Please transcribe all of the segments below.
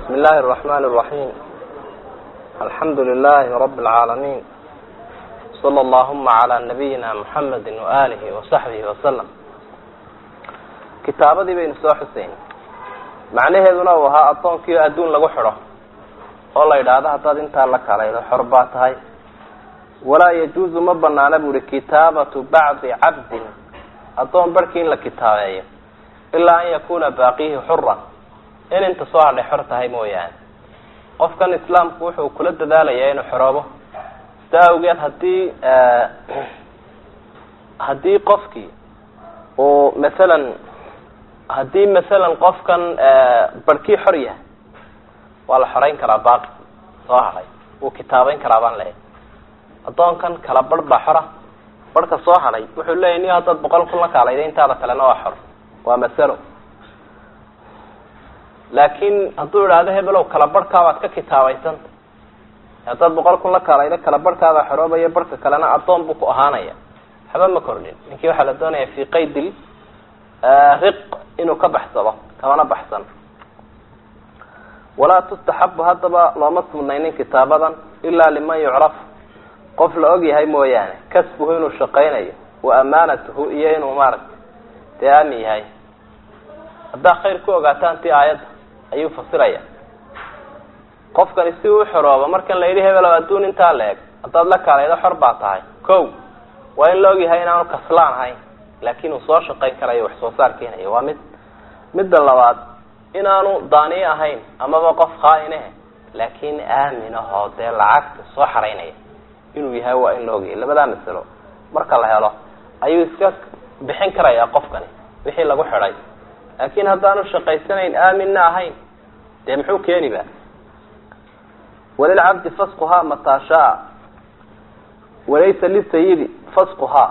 بسم الله الرحمن الرحيم الحمد لله رب العالمين صلى اللهم على نبينا محمد وآله وصحبه وسلم kitaabadii baynu soo xuseyn macnaheeduna uu ahaa addoonkii adduun lagu xidho oo la yidhaahdo haddaad intaa la kalaydo xor baa tahay walaa yajuuzu ma banaana bu uhi kitaabatu bacdi cabdin addoon barhkii in la kitaabeeyo ilaa an yakuna baaqihi xuran in inta soo hadhay xor tahay mooyaane qofkan islaamku wuxuu kula dadaalayaa inuu xoroobo sidaa awgeed haddii haddii qofkii uu masalan haddii masalan qofkan barhkii xor yahay waa la xoreyn karaa baaqi soo hadhay wuu kitaabeyn karaa baan leeyahy addoonkan kala barh baa xora barhka soo hadhay wuxuu leeyahy niyo haddaad boqol kun la kaalayda intaada kalena waa xor waa masalo laakiin hadduu idhaahdo hebelow kala barhkaabaad ka kitaabaysanta haddaad boqol kun la kaalaydo kala barhkaabaa xoroobaya barhka kalena addoon buu ku ahaanaya waxba ma kordhin ninkii waxaa la doonaya fi qaydil riq inuu ka baxsado kamana baxsan walaa tustaxabu haddaba looma sugnaynin kitaabadan ilaa liman yucraf qof la og yahay mooyaane kasbuhu inuu shaqaynayo wa amaanatuhu iyo inuu maaragtay dee aamin yahay haddaa khayr ku ogaataan ti aayadda ayuu fasiraya qofkani si uu xoroobo markan la yidhi hebelo adduun intaa la eg haddaad la kaalaydo xor baa tahay ko waa in la og yahay inaanu kaslaan ahayn laakin uu soo shaqayn karayo wax soo saar keenayo waa mid midda labaad inaanu daaniye ahayn amaba qof khaainahe laakin aamin ahoo dee lacagta soo xaraynaya inuu yahay waa in la ogyahay labadaa masalo marka la helo ayuu iska bixin karayaa qofkani wixii lagu xidhay laakin haddaanu shaqaysanayn aaminna ahayn dee muxuu keeni ba walilcabdi fasquhaa mataa shaa walaysa lisayidi fasquhaa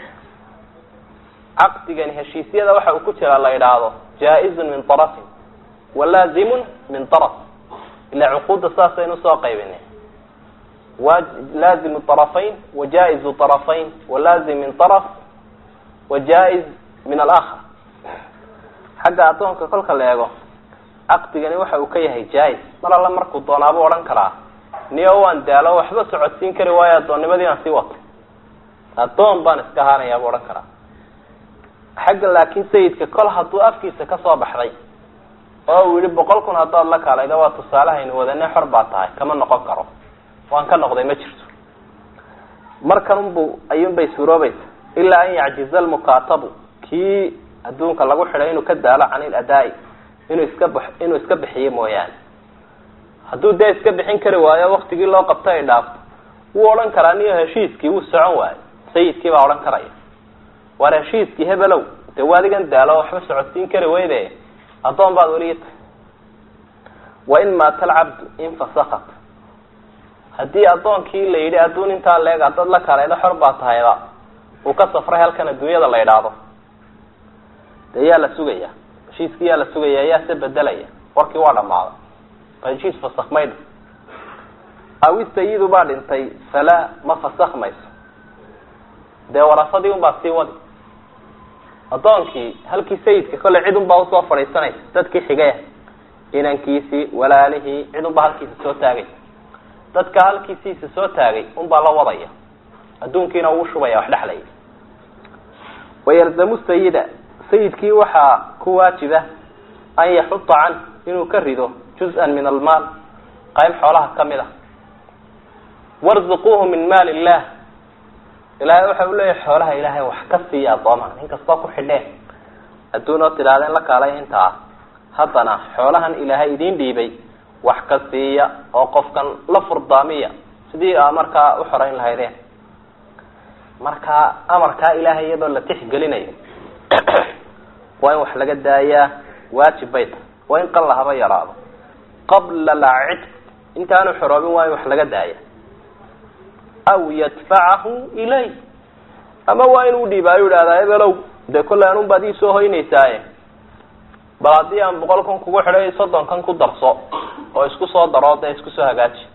caqdigani heshiisyada waxa uu ku jiraa la idhaahdo jaa-izun min tarafin walaazimun min taraf ila cuquudda saasaynu usoo qaybinay wa laazimu طarafayn wa jaa-izu طarafayn walaazim min طaraf wa jaa-iz min alakar xagga addoonka kolka la eego caqdigani waxa uu ka yahay jaa-is mar alla markuu doonaabuu odhan karaa niyo waan daalo waxba socodsiin kari waayo addoonnimadii aan sii wato addoon baan iska ahaanayaa buu odhan karaa xagga laakiin sayidka kol hadduu afkiisa kasoo baxday oo uu yihi boqol kun haddaad la kaalayda waa tusaalehaynu wadane xor baa tahay kama noqon karo waan ka noqday ma jirto markan unbu ayuunbay suuroobaysa ilaa an yacjiza almukaatabu kii adduunka lagu xidhay inuu ka daalo can iladaa'i inuu iska b inuu iska bixiyo mooyaane hadduu dee iska bixin kari waayo waktigii loo qabto ay dhaafto wuu odhan karaa niyo heshiiskii wuu socon waayo sayidkii baa odhan karaya waar heshiiskii hebelow dee waadigan daalo waxba socodsiin kari weyde addoon baad weli tahay wain maata alcabdu infasakat haddii addoonkii la yidhi adduun intaa leeg haddaad la kaalaydo xor baa tahayba uu ka safray halkan adduunyada la idhaahdo dee yaa la sugaya heshiiskii yaa la sugaya yaa se bedelaya warkii waa dhamaaday heshiis fasak maydha awi sayidu baa dhintay falaa ma fasak mayso dee warasadii un baa sii wadi addoonkii halkii sayidka kolley cid un baa usoo fadhiisanaysa dadkii xigaya inankiisii walaalihii cid unbaa halkiisa soo taagay dadka halkiisiisa soo taagay unbaa la wadaya adduunkiina uu shubaya wax dhexlaya wayalzamu sayida sayidkii waxaa ku waajiba an yaxuta can inuu ka rido juz-an min almaal qayb xoolaha kamid a warzuquuhu min maali illah ilaahay waxa u leeyahay xoolaha ilaahay wax ka siiya addoomaha nin kastoo ku xidheen adduun oo tidhahdeen la kaalay intaa haddana xoolahan ilaahay idiin dhiibay wax ka siiya oo qofkan la furdaamiya sidii aa markaa u xoreyn lahaydeen marka amarkaa ilaahay iyadoo la tixgelinayo waa in wax laga daayaa waajib bay tahay waa in qalla haba yaraado qabla alcidq intaanu xoroobin waa in wax laga daaya aw yadfacahu ilay ama waa inuu dhiibaayo idhahdaa ebelow dee kolley anun baad ii soo hoynaysaaye bal haddii aan boqol kun kugu xidhay soddon kan ku darso oo isku soo daro dee isku soo hagaaji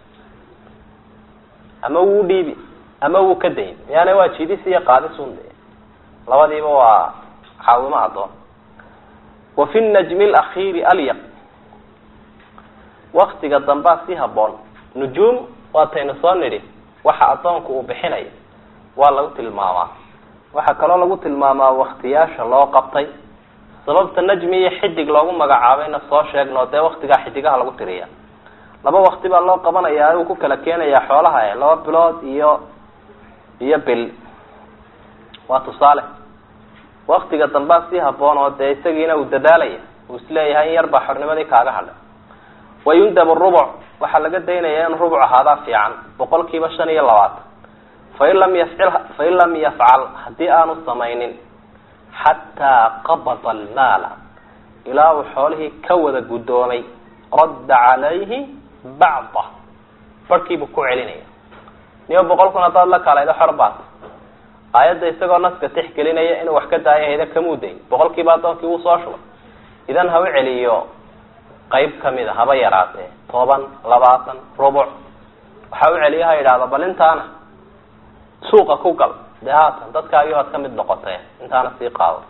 ama wuu dhiibi ama wuu ka dayn yaani waa jidis iyo qaadisun de labadiiba waa caawimo addoon wa fi najmi alakhiiri alyaq waktiga dambaa si haboon nujuum waataynu soo nidhi waxa addoonku uu bixinayo waa lagu tilmaamaa waxaa kaloo lagu tilmaamaa waktiyaasha loo qabtay sababta najmi iyo xidig loogu magacaabayna soo sheegno dee waktigaa xidigaha lagu tiriya laba wakti baa loo qabanayaa uu ku kala keenayaa xoolaha e laba bilood iyo iyo bil waa tusaale waktiga dambaa si haboon oo dee isagiina uu dadaalaya uu isleeyahay in yar baa xornimadii kaaga hadhay wayundab rubuc waxaa laga daynaya in rubuc ahaadaa fiican boqol kiiba shan iyo labaatan fain lam yafcil fain lam yafcal haddii aanu samaynin xataa qabada almaala ilaa uu xoolihii ka wada guddoomay radda calayhi bacda barhkiibuu ku celinaya niyo boqol kun haddaad la kaalaydo xor baat aayadda isagoo naska tixgelinaya inuu wax ka daayo hayda kamuuday boqol kiiba addoonkii wuu soo shubay idan ha u celiyo qayb kamid a haba yaraatee toban labaatan rubuc waxa u celiyo ha yidhahdo bal intaana suuqa ku gal dee haatan dadkaagii hoad ka mid noqotay intaana sii qaado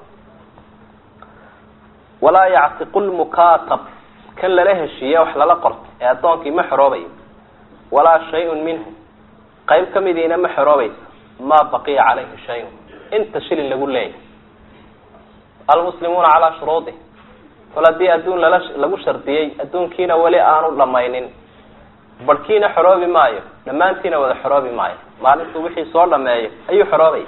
walaa yactiqu lmukaatab kan lala heshiiye wax lala qorto ee addoonkii ma xoroobayo walaa shay-un minhu qayb kamidiina ma xoroobayso maa baqiya calayhi shay-un inta shilin lagu leeyahy almuslimuuna calaa shuruudi kol haddii adduun lala lagu shardiyey adduunkiina weli aanu dhamaynin barhkiina xoroobi maayo dhammaantiina wada xoroobi maayo maalintuu wixii soo dhameeyo ayuu xoroobaya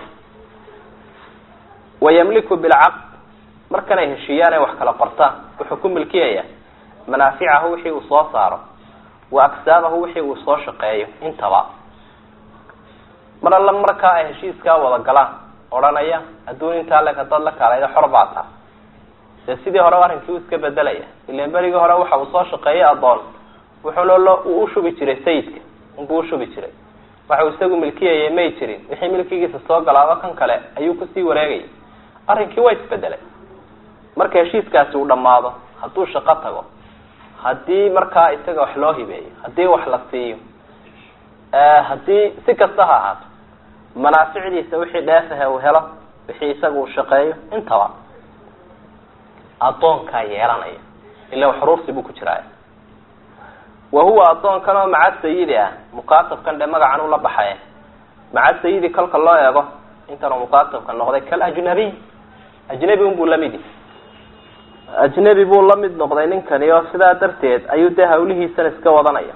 wayamliku bilcaqd markanay heshiiyaan ay wax kala qortaan wuxuu ku milkiyaya manaaficahu wixii uu soo saaro wa agsaabahu wixii uu soo shaqeeyo intaba mar alla markaa ay heshiiskaa wada galaan odhanaya adduun intaa leg hadaad la kaalayda xor baa taa dee sidii hore arrinkii u iska bedelaya ilan berigii hore waxa uu soo shaqeeyay addoon wuxuuna lo uu ushubi jiray sayidka unbuu ushubi jiray waxa uu isagu milkiyayay may jirin wixii milkigiisa soo galaaba kan kale ayuu kusii wareegayay arrinkii waa isbedelay marka heshiiskaasi uu dhammaado hadduu shaqo tago haddii markaa isaga wax loo hibeeyo haddii wax la siiyo haddii si kasta ha ahaato manaaficdiisa wixii dheefahe uu helo wixii isaga uu shaqeeyo intaba addoonkaa yeelanaya ila xuruursi buu ku jiraaya wa huwa addoonkan oo maca sayidi ah mukaatabkan dhe magacan ula baxaye maca sayidi kolka loo eego intanuu mukaatabka noqday kal ajnabiy ajnabi unbuu lamid yahy ajnabi buu la mid noqday ninkani oo sidaa darteed ayuu dee hawlihiisana iska wadanaya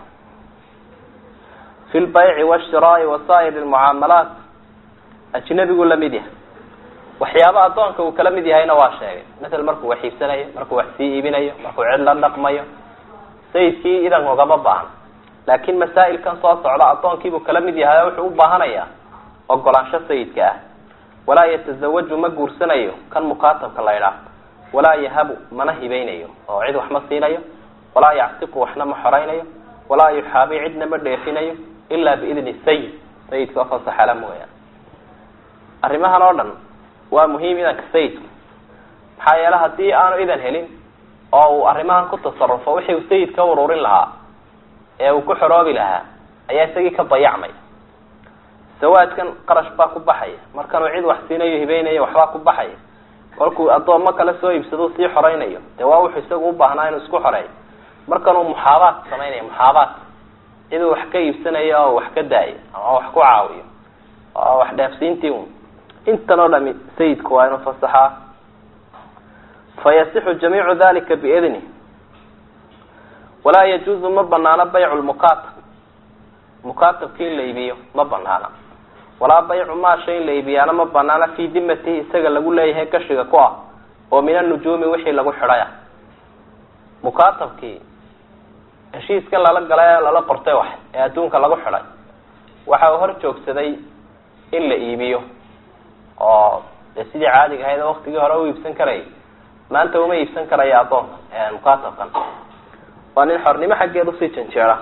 fi lbayci washiraai wa saa'ir lmucaamalaat ajnabiguu lamid yahay waxyaaba addoonka uu kala mid yahayna waa sheegay masel markuu wax iibsanayo markuu wax sii iibinayo markuu cid la dhaqmayo sayidkii idan ugama baahan laakin masaa'ilkan soo socda addoonkiibuu kala mid yahay oo wuxuu u baahanayaa ogolaansho sayidka ah walaa yatasawaju ma guursanayo kan mukaatabka la ydhaah walaa yahabu mana hibeynayo oo cid wax ma siinayo walaa yactiqu waxna ma xoraynayo walaa yuxaabi cidna ma dheefinayo ilaa biidni sayid sayidka oo fasaxala mooyaan arrimahan oo dhan waa muhiim idanka sayidku maxaa yeele haddii aanu idan helin oo uu arrimahan ku tasarufo wixii uu sayid ka ururin lahaa ee uu ku xoroobi lahaa ayaa isagii ka dayacmay sawaadkan qarash baa ku baxaya markanuu cid wax siinayo hibeynayo waxbaa ku baxaya kolkuu addoommo kale soo iibsado sii xoreynayo dee waa wuxuu isagu u baahnaa inuu isku xoreeyo markanuu muxaabaat samaynayo muxaabaat ciduu wax ka iibsanayo oo wax ka daayo ama wax ku caawiyo oo wax dheefsiintii un intan oo dhami sayidku waa inuu fasaxaa fayasixu jamiicu dalika biidni walaa yajuuzu ma banaano baycu lmukaatab mukaatabki in la iibiyo ma banaana walaa baycu maa shay in la iibiyaana ma banaana fii dimatihi isaga lagu leeyahay gashiga ku ah oo min anujuumi wixii lagu xidhaya mukaatabkii heshiiskan lala galay ee lala qortay wax ee adduunka lagu xidhay waxa uu hor joogsaday in la iibiyo oo dee sidii caadiga ahayd oo waktigii hore u iibsan karayay maanta uma iibsan karaya addoonka mukaatabkan waa nin xornimo xaggeed usii janjeera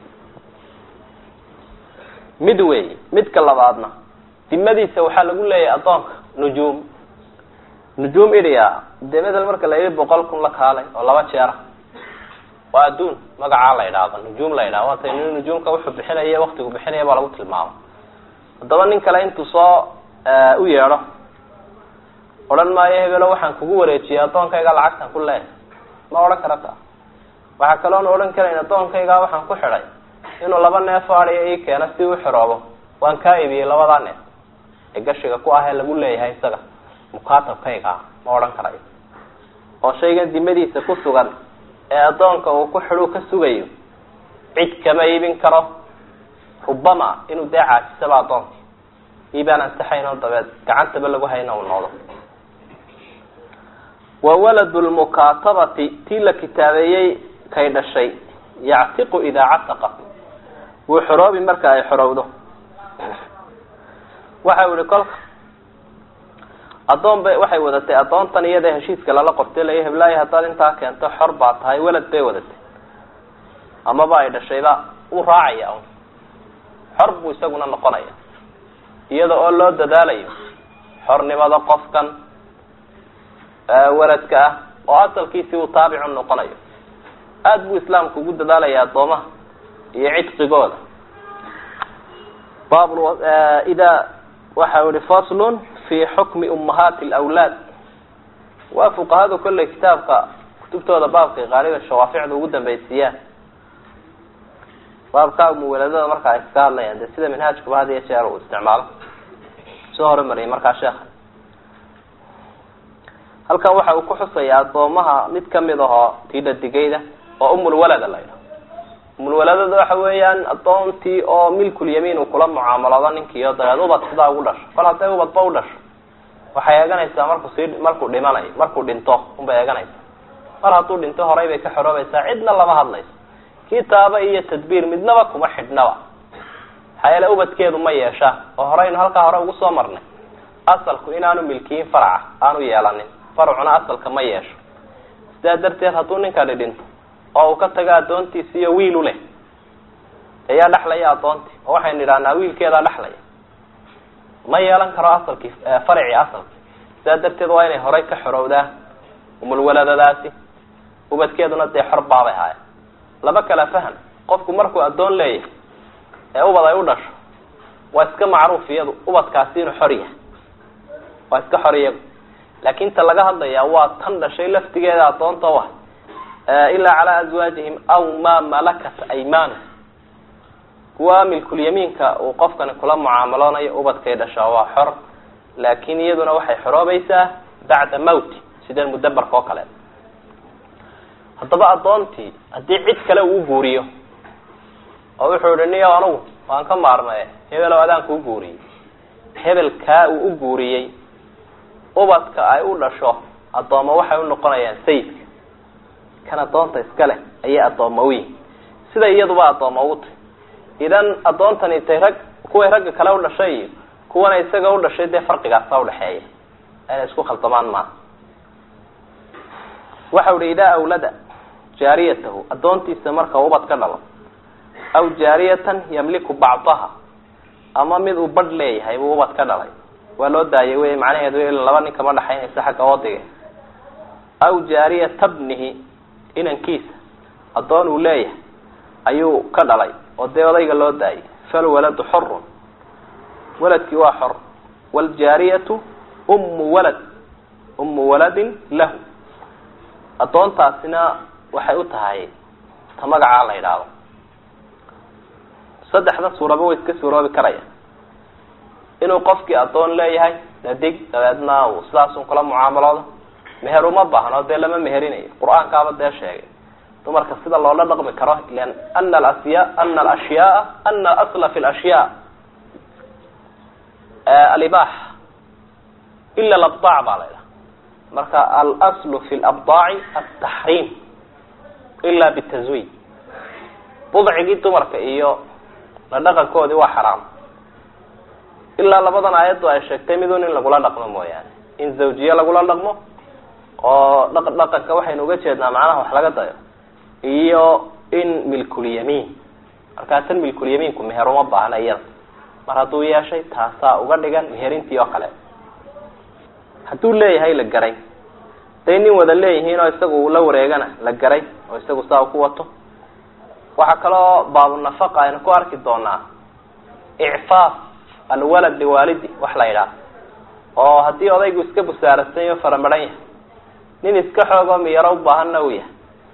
mid weey midka labaadna dimadiisa waxaa lagu leeyahay addoonka nujuum nujuum idhiya dee medel marka la yidhi boqol kun la kaalay oo laba jeera waa adduun magacaa la idhaahdo nujuum la idhahdo waata nin nujuumka wuxuu bixinaya waktigu bixinaya baa lagu tilmaamo haddaba nin kale intuu soo u yeedho odhan maayo hebelo waxaan kugu wareejiyay addoonkayga lacagtan ku leehay ma odhan karata waxaa kaloona odhan karayn addoonkaygaa waxaan ku xidhay inuu laba neef adiya ii keeno si u xiroobo waan kaa iibiyey labadaa neef ee gashiga ku ah ee lagu leeyahay isaga mukaatabkayga ah ma odhan karayo oo shaygan dimadiisa ku sugan ee addoonka uu ku xidhuu ka sugayo cid kama iibin karo rubama inuu dee caajisaba addoonkii iibaan ansaxayn oo dabeed gacantaba lagu hayna uu noqdo wa waladu lmukaatabati tii la kitaabeeyey kay dhashay yactiqu idaa cataqa wuu xoroobi marka ay xorowdo waxa ihi kolka addoon bay waxay wadatay addoontan iyada heshiiska lala qortay laya heblaayo haddaad intaa keento xor baa tahay welad bay wadatay amaba ay dhashayba uu raacaya un xor buu isaguna noqonaya iyada oo loo dadaalayo xornimada qofkan waladka ah oo asalkiisii uu taabicu noqonayo aada buu islaamku ugu dadaalaya addoomaha iyo cidqigooda bab ida waxa ihi faslun fi xukmi ummahaati alawlaad waa fuqahadu kolley kitaabka kutubtooda baabkay qaaliga shawaaficda ugu dambaysiiyaan baabka umuwaladada marka ay iska hadlayaan de sida manhaajkuba had iyo jeer uu isticmaalo soo horumariyay markaa sheekha halkan waxa uu ku xusayaa addoomaha mid kamid ahoo tii dhadigayda oo umulwalada la yidhaho umulwaladada waxa weeyaan addoontii oo milkulyamiin uu kula mucaamalado ninkiio dabeed ubad sidaa ugu dhasho kol hadday ubadba u dhasho waxay eeganaysaa markuu sii markuu dhimanayo markuu dhinto unbay eeganaysaa mar hadduu dhinto horay bay ka xoroobaysaa cidna lama hadlayso kitaaba iyo tadbiir midnaba kuma xidhnaba maxaa yeele ubadkeedu ma yeeshaa oo horeynu halkaa hore ugu soo marnay asalku inaanu milkiyin faraca aanu yeelanin faracuna asalka ma yeesho sidaa darteed hadduu ninkani dhinto oo uu ka tago addoontiisi iyo wiil u leh ayaa dhexlaya addoontii oo waxaynu idhahnaa wiilkeedaa dhexlaya ma yeelan karo asalkii faracii asalkii sidaa darteed waa inay horay ka xorowdaa umulwaladadaasi ubadkeeduna dee xor baabay haaya laba kala faham qofku markuu addoon leeyahay ee ubad ay u dhasho waa iska macruuf iyadu ubadkaasi inuu xor yahay waa iska xor iyagu laakin ta laga hadlayaa waa tan dhashay laftigeeda addoonta u ah ilaa calaa azwaajihim aw maa malakat aymanuhum kuwa milkulyamiinka uu qofkani kula mucaamaloonayo ubadkay dhashaa waa xor laakin iyaduna waxay xoroobaysaa bacda mawti sideen mudabarka oo kale haddaba addoontii haddii cid kale uu guuriyo oo wuxuu ihi niyo anugu waan ka maarmaye hebelow adaan kuu guuriyey hebelkaa uu u guuriyey ubadka ay u dhasho addooma waxay u noqonayaan sayidka kan addoonta iska leh ayay addooma u yihin sida iyaduba addooma ugu tahy idan addoontani tay rag kuway ragga kale u dhashay iyo kuwana isaga u dhashay dee farqigaasa udhaxeeya inay isku khaldamaan maaha waxau ihi idaa awlada jaariyatahu addoontiisa marka ubad ka dhalo aw jaariyatan yamliku bacdaha ama mid uu badh leeyahay buu ubad ka dhalay waa loo daayay wey macnaheedu ila laba nin kama dhaxaynaysa xagga wadiga aw jaariyata bnihi inankiisa addoon uu leeyahay ayuu ka dhalay oo dee odayga loo daayay falwaladu xorun waladkii waa xor waaljaariyatu ummu walad ummu waladin lahu addoontaasina waxay u tahay ta magacaa la yidhaahdo saddexda suuraba way iska suuroobi karaya inuu qofkii addoon leeyahay dadig dabeedna uu sidaasun kula mucaamaloodo meher uma baahno dee lama meherinayo qur-aankaaba dee sheegay dumarka sida loola dhaqmi karo ilan ana alasya ana alashyaaa ana alasla fi lashyaa alibaax ila alabdaac baa la ydhaha marka alaslu fi labdaaci altaxriim ila bitazwiij budcigii dumarka iyo la dhaqankoodii waa xaraam ilaa labadan aayaddu ay sheegtay midun in lagula dhaqmo mooyaane in zawjiye lagula dhaqmo oo dha dhaqanka waxaynu uga jeednaa macnaha wax laga dayo iyo in milkulyamiin markaa tan milkulyamiinku meher uma baahna iyada mar hadduu yeeshay taasaa uga dhigan meherintii oo kale hadduu leeyahay la garay day nin wada leeyihiin oo isagu la wareegana la garay oo isagu saa ku wato waxaa kaloo baabunafaqa aynu ku arki doonaa icfaaf alwalad liwaalidi wax la yidhaah oo haddii odaygu iska busaarasan yaho faramaran yahay nin iska xoogoo miyaro u baahanna uu yahay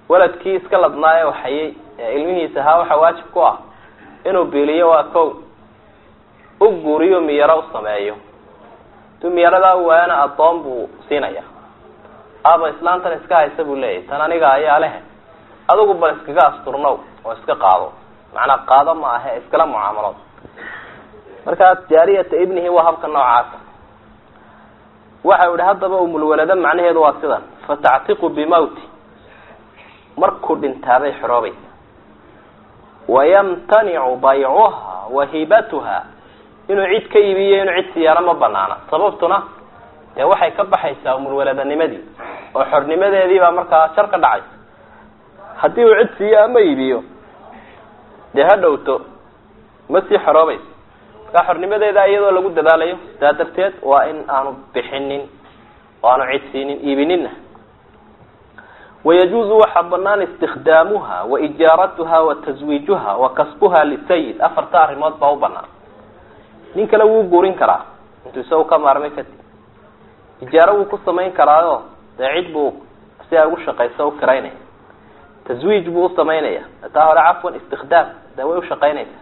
waladkii iska ladnaaye waxayey ee ilmihiisa ahaa waxaa waajib ku ah inuu biiliyo waa kow u guuriyo miyaro u sameeyo haduu miyaradaa u waayana addoon buu siinaya aaba islaantan iska haysa buu leeyahy tan aniga ayaa leh adigu bal iskaga asturnow oo iska qaado macnaa qaado ma ahe iskala mucaamalood markaa jaariyata ibnihi waa habka noocaasa waxa u ihi haddaba umulwalada macnaheedu waa sidan fatactiqu bimawti markuu dhintaabay xoroobaysa wayamtanicu baycuha wa hibatuha inuu cid ka iibiyo inuu cid siyaano ma banaana sababtuna dee waxay ka baxaysaa umulwaladanimadii oo xornimadeedii baa markaa jar ka dhacaysa haddii uu cid siiyo ama iibiyo dee ha dhowto ma sii xoroobayso markaa xornimadeeda iyadoo lagu dadaalayo sidaa darteed waa in aanu bixinin oo aanu cid siinin iibininna wayajuuzu waxaa banaan istikdaamuha wa ijaaratuha wa taswiijuha wa kasbuha lisayid afarta arrimood baa u banaan nin kale wuu guurin karaa intuu isagu ka maarmay kadib ijaaro wuu ku samayn karaayo dee cid buu si ay ugu shaqayso u kiraynaya taswiij buu usamaynaya taa hore cafwan istikdaam dee way ushaqaynaysa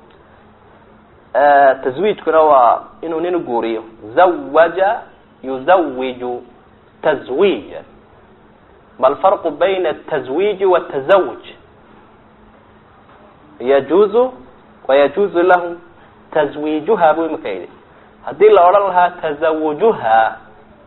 taswiijkuna waa inuu nin guuriyo zawaja yuzawiju tazwiija ma alfarqu bayna atazwiiji watazawuj yajuuzu wayajuuzu lahu tazwiijuha buu imika yidhi haddii la odhan lahaa tazawujuha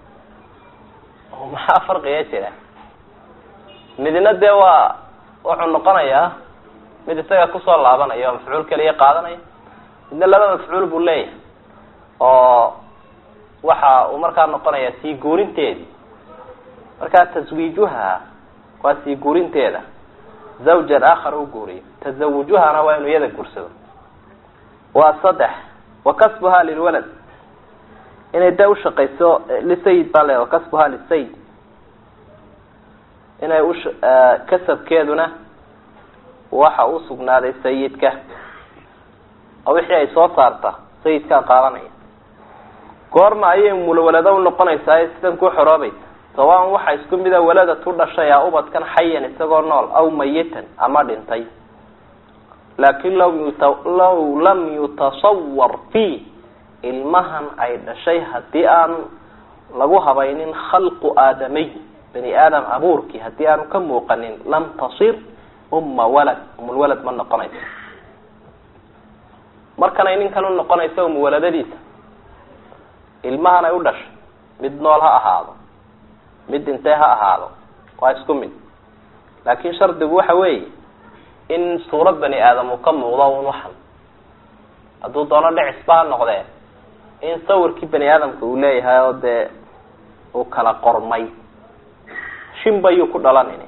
maxaa farqiga jira midna dee waa wuxuu noqonayaa mid isaga kusoo laabanaya oo mafcuul keliya qaadanaya midna laba mafcuul buu leeyahay oo waxa uu markaa noqonaya sii guurinteedii markaa taswiijuha waa sii guurinteeda zawjan aakhar u guuriyo tazawujuhana waa inuu iyada guursado waa saddex wa kasbuha lilwalad inay dee ushaqayso lisayid baa le wa kasbuha lisayid inay ush kasabkeeduna waxa u sugnaaday sayidka oo wixii ay soo saarta sayidkaa qaadanaya goorma ayay mulwalado unoqonaysaa sidan ku xoroobaysa sawaan waxa isku mida waladatu dhashay a ubadkan xayan isagoo nool aw mayitan ama dhintay laakin law yut law lam yutasawar fi ilmahan ay dhashay haddii aan lagu habaynin khalqu aadamiy bani aadam abuurkii haddii aanu ka muuqanin lam tasir umma walad umulwalad ma noqonayso markanay ninkan u noqonayso umuwaladadiisa ilmahan ay u dhashay mid nool ha ahaado mid dhintay ha ahaado waa isku mid laakin shardigu waxa weeye in suurad bani aadam uu ka muuqdo un waxan hadduu doono dhicisba ha noqdee in sawirkii bani aadamka uu leeyahay oo dee uu kala qormay shimbayuu ku dhalanini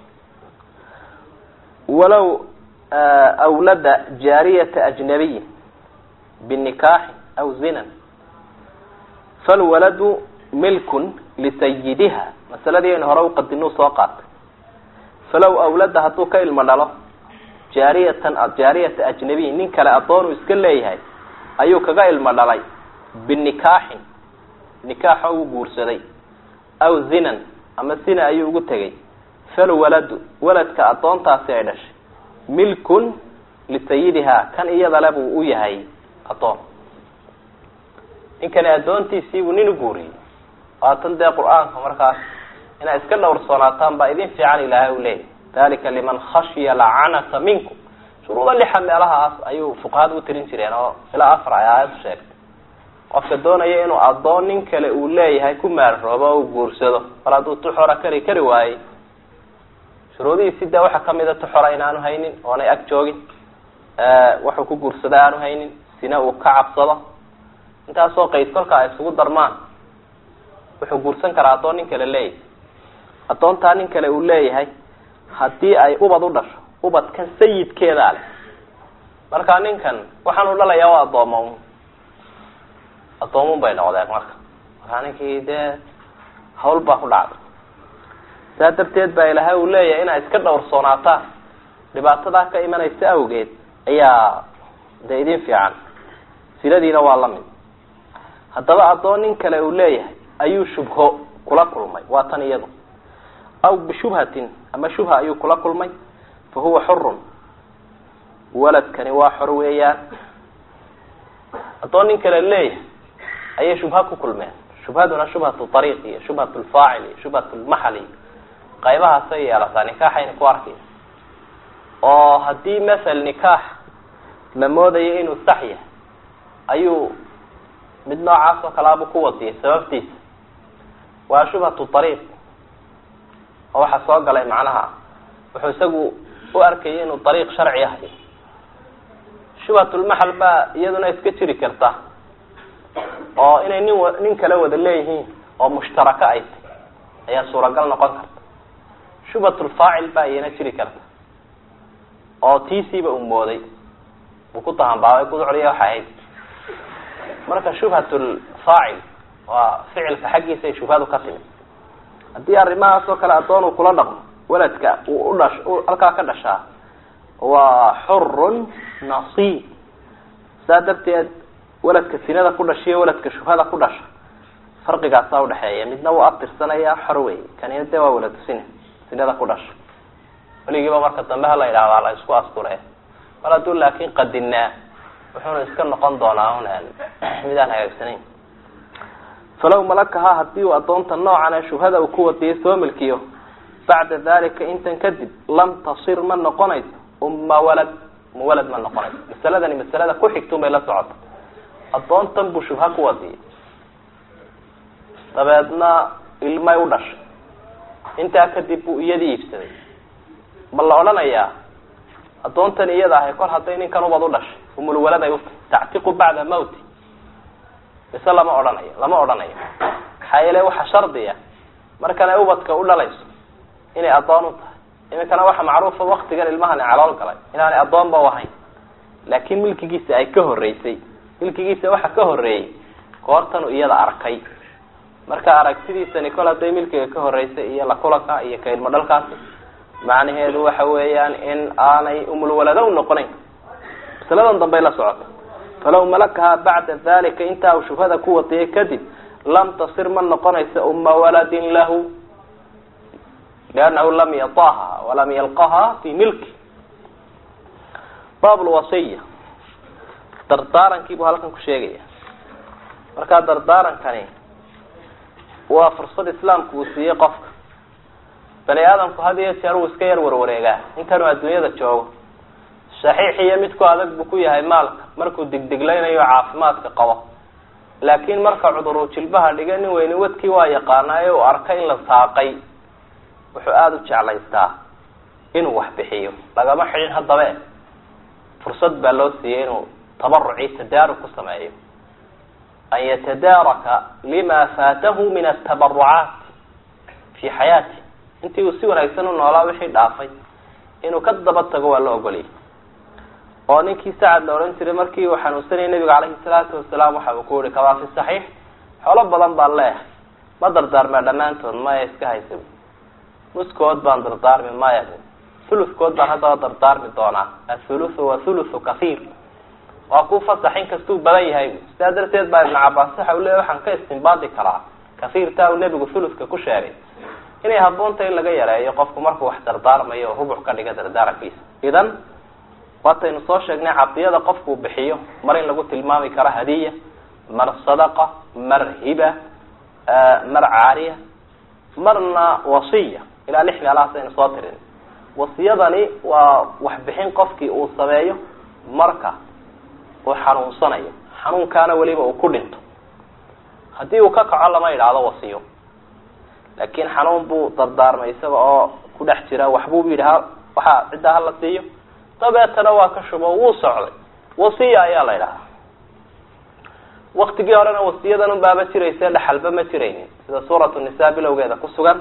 walow awlada jaariyata ajnabiyin binikaaxin aw zinan falwaladu milkun lisayidiha masaladii aynu hore uqadinuu soo qaatay falow awlada hadduu ka ilmo dhalo jaariyatan jaariyata ajnabiyin nin kale addoonuu iska leeyahay ayuu kaga ilmo dhalay binikaaxin nikaaxo uu guursaday aw zinan ama sina ayuu ugu tegay falwaladu waladka addoontaasi ay dhashay milkun lisayidiha kan iyadale buu u yahay addoon ninkani addoontiisiibuu nin u guuriyey waatan dee qur-aanka markaas inay iska dhowrsoonaataan baa idin fiican ilaahay u leeyahy dalika liman khashiya lacanata minkum shuruuda lixa meelahaas ayuu fuqahada u tirin jireen oo ilaa afar ay aayadu sheegtay qofka doonaya inuu addoon nin kale uu leeyahay ku maarroobo o u guursado mar hadduu tuxora kari kari waayey shuruudihiisi dee waxaa kamida tuxora inaanu haynin oonay ag joogin wuxuu ku guursada aanu haynin sina uu ka cabsado intaasoo qayd kolka ay isugu darmaan wuxuu guursan karaa addoon nin kale leeyahay addoontaa nin kale uu leeyahay haddii ay ubad u dhasho ubadkan sayidkeedaa leh marka ninkan waxaan u dhalayaa waa addoomo addoomun bay noqdeen marka markaa ninkii dee hawl baa ku dhacday saa darteed baa ilaahay uu leeyahay inay iska dhowrsoonaataan dhibaatadaa ka imanaysa awgeed ayaa dee idin fiican siladiina waa la mid haddaba addoon nin kale uu leeyahay ayuu shubho kula kulmay waa tan iyadu aw bishubhatin ama shubha ayuu kula kulmay fa huwa xurun waladkani waa xor weeyaan addoon nin kale leeyahay ayay shubha ku kulmeen shubhaduna shubhatu ariiq iyo shubhatu lfaacil iyo shubhatu lmaxal iyo qaybahaasay yeelataa nikaaxayna ku arkaysa oo haddii masel nikaax la moodayo inuu sax yahay ayuu mid noocaas oo kaleabuu ku wadiyay sababtiisa waa shubhatu ariiq oo waxaa soo galay macnaha wuxuu isagu u arkayay inuu ariiq sharci ahayo shubhatulmaxal baa iyaduna iska jiri karta oo inay nin wa nin kale wada leeyihiin oo mushtaraka ay tay ayaa suuragal noqon karta shubhatulfaacil baa iyana jiri karta oo tiisiiba uu mooday uu ku tahambaabay kuducliya waxay ahayd marka shubhatulfaacil waa ficilka xaggiisa ay shubhadu ka timid haddii arrimahaas oo kale addoon uu kula dhaqmo weladka uu udhash halkaa ka dhashaa waa xurun nasiib saa darteed weladka sinada ku dhashiyo weladka shubhada ku dhasha farqigaasaa udhexeeya midna wuu abtirsanayaa xor wey kanina dee waa weladu sine sinada ku dhasha weligiiba marka dambe hala yidhahdaa la isku asture mar hadduu laakin qadinaa wuxuuna iska noqon doonaa un midaan hagaagsanayn falaw malakahaa hadii uu addoonta noocan ee shubhada uu ku wadiyay soo milkiyo bacda dalika intan kadib lam tasir ma noqonayso umma walad ma walad ma noqonayso masaladani masalada ku xigtun bay la socota addoontan buu shubha ku wadiyay dabeedna ilmay u dhashay intaa kadib buu iyadii iibsaday ma la odhanayaa addoontan iyada ahay kol hadday ninkan ubad u dhashay umulwalad ay utahay tactiqu bacda mawti mise lama odhanayo lama odhanayo maxaa yeele waxa shardiya markan ay ubadka u dhalayso inay addoon u tahay iminkana waxa macruufa waktigan ilmahani calool galay inaanay addoonba u ahayn laakiin milkigiisa ay ka horeysay milkigiisa waxa ka horeeyey goortanu iyada arkay marka aragtidiisani kol hadday milkiga ka horeysay iyo la kulanka iyo ka ilmo dhalkaasi macnaheedu waxa weeyaan in aanay umulwalado u noqonayn masaladan dambey la socota falaw malakahaa bacda dalika intaa uu shubhada ku wadiyay kadib lam tasir ma noqonaysa uma waladin lahu liannahu lam yataha walam yalqaha fi milki baab lwasiya dardaarankii buu halkan ku sheegaya markaa dardaarankani waa fursad islaamku uu siiyey qofka bani aadamku had iyo jeer uu iska yar warwareegaa inkanuu adduunyada joogo saxiix iyo midku adag buu ku yahay maalka markuu digdiglaynayo caafimaadka qabo laakiin marka cuduruu jilbaha dhiga nin weyni wadkii waa yaqaanaayo uu arka in la saaqay wuxuu aada u jeclaystaa inuu wax bixiyo lagama xidhin haddabe fursad baa loo siiyey inuu tabarucii tadaarug ku sameeyo an yatadaaraka lima faatahu min atabarucaat fi xayaati intii uu si wanaagsan u noolaa wixii dhaafay inuu ka daba tago waa la ogolyay oo ninkii sacad la odhan jiray markii uu xanuunsanayay nabiga caleyhi salaatu wasalaam waxa uu ku yihi kamaa fi saxiix xoolo badan baan leeyahay ma dardaarmee dhammaantood maya iska haysa nuskood baan dardaarmi maya thulukood baan haddaba dardaarmi doonaa athuluthu wa thuluthu kahiir waa ku fasax in kastuu badan yahay sidaa darteed baa ibnu cabaas waxa uu leeya waxaan ka istimbaadi karaa kahiirtaa uu nebigu thuluthka ku sheegay inay habboonta in laga yareeyo qofku markuu wax dardaarmayo oo rubuc ka dhiga dardaarankiisa idan waataynu soo sheegnay cadiyada qofkuu bixiyo mar in lagu tilmaami karo hadiya mar sadaqa mar hiba mar caariya marna wasiya ilaa lix meelahaas aynu soo tirin wasiyadani waa waxbixin qofkii uu sameeyo marka uu xanuunsanayo xanuunkaana weliba uu ku dhinto haddii uu ka kaco lama idhaahdo wasiyo laakin xanuun buu dardaarmay isaga oo ku dhex jira waxbuu yidhi ha waxaa ciddaa hala siiyo dabeetana waa ka shubo wuu socday wasiya ayaa la idhahaa waktigii horena wasiyadan unbaaba jirayse dhaxalba ma jiraynin sida suuratu nisa bilowgeeda ku sugan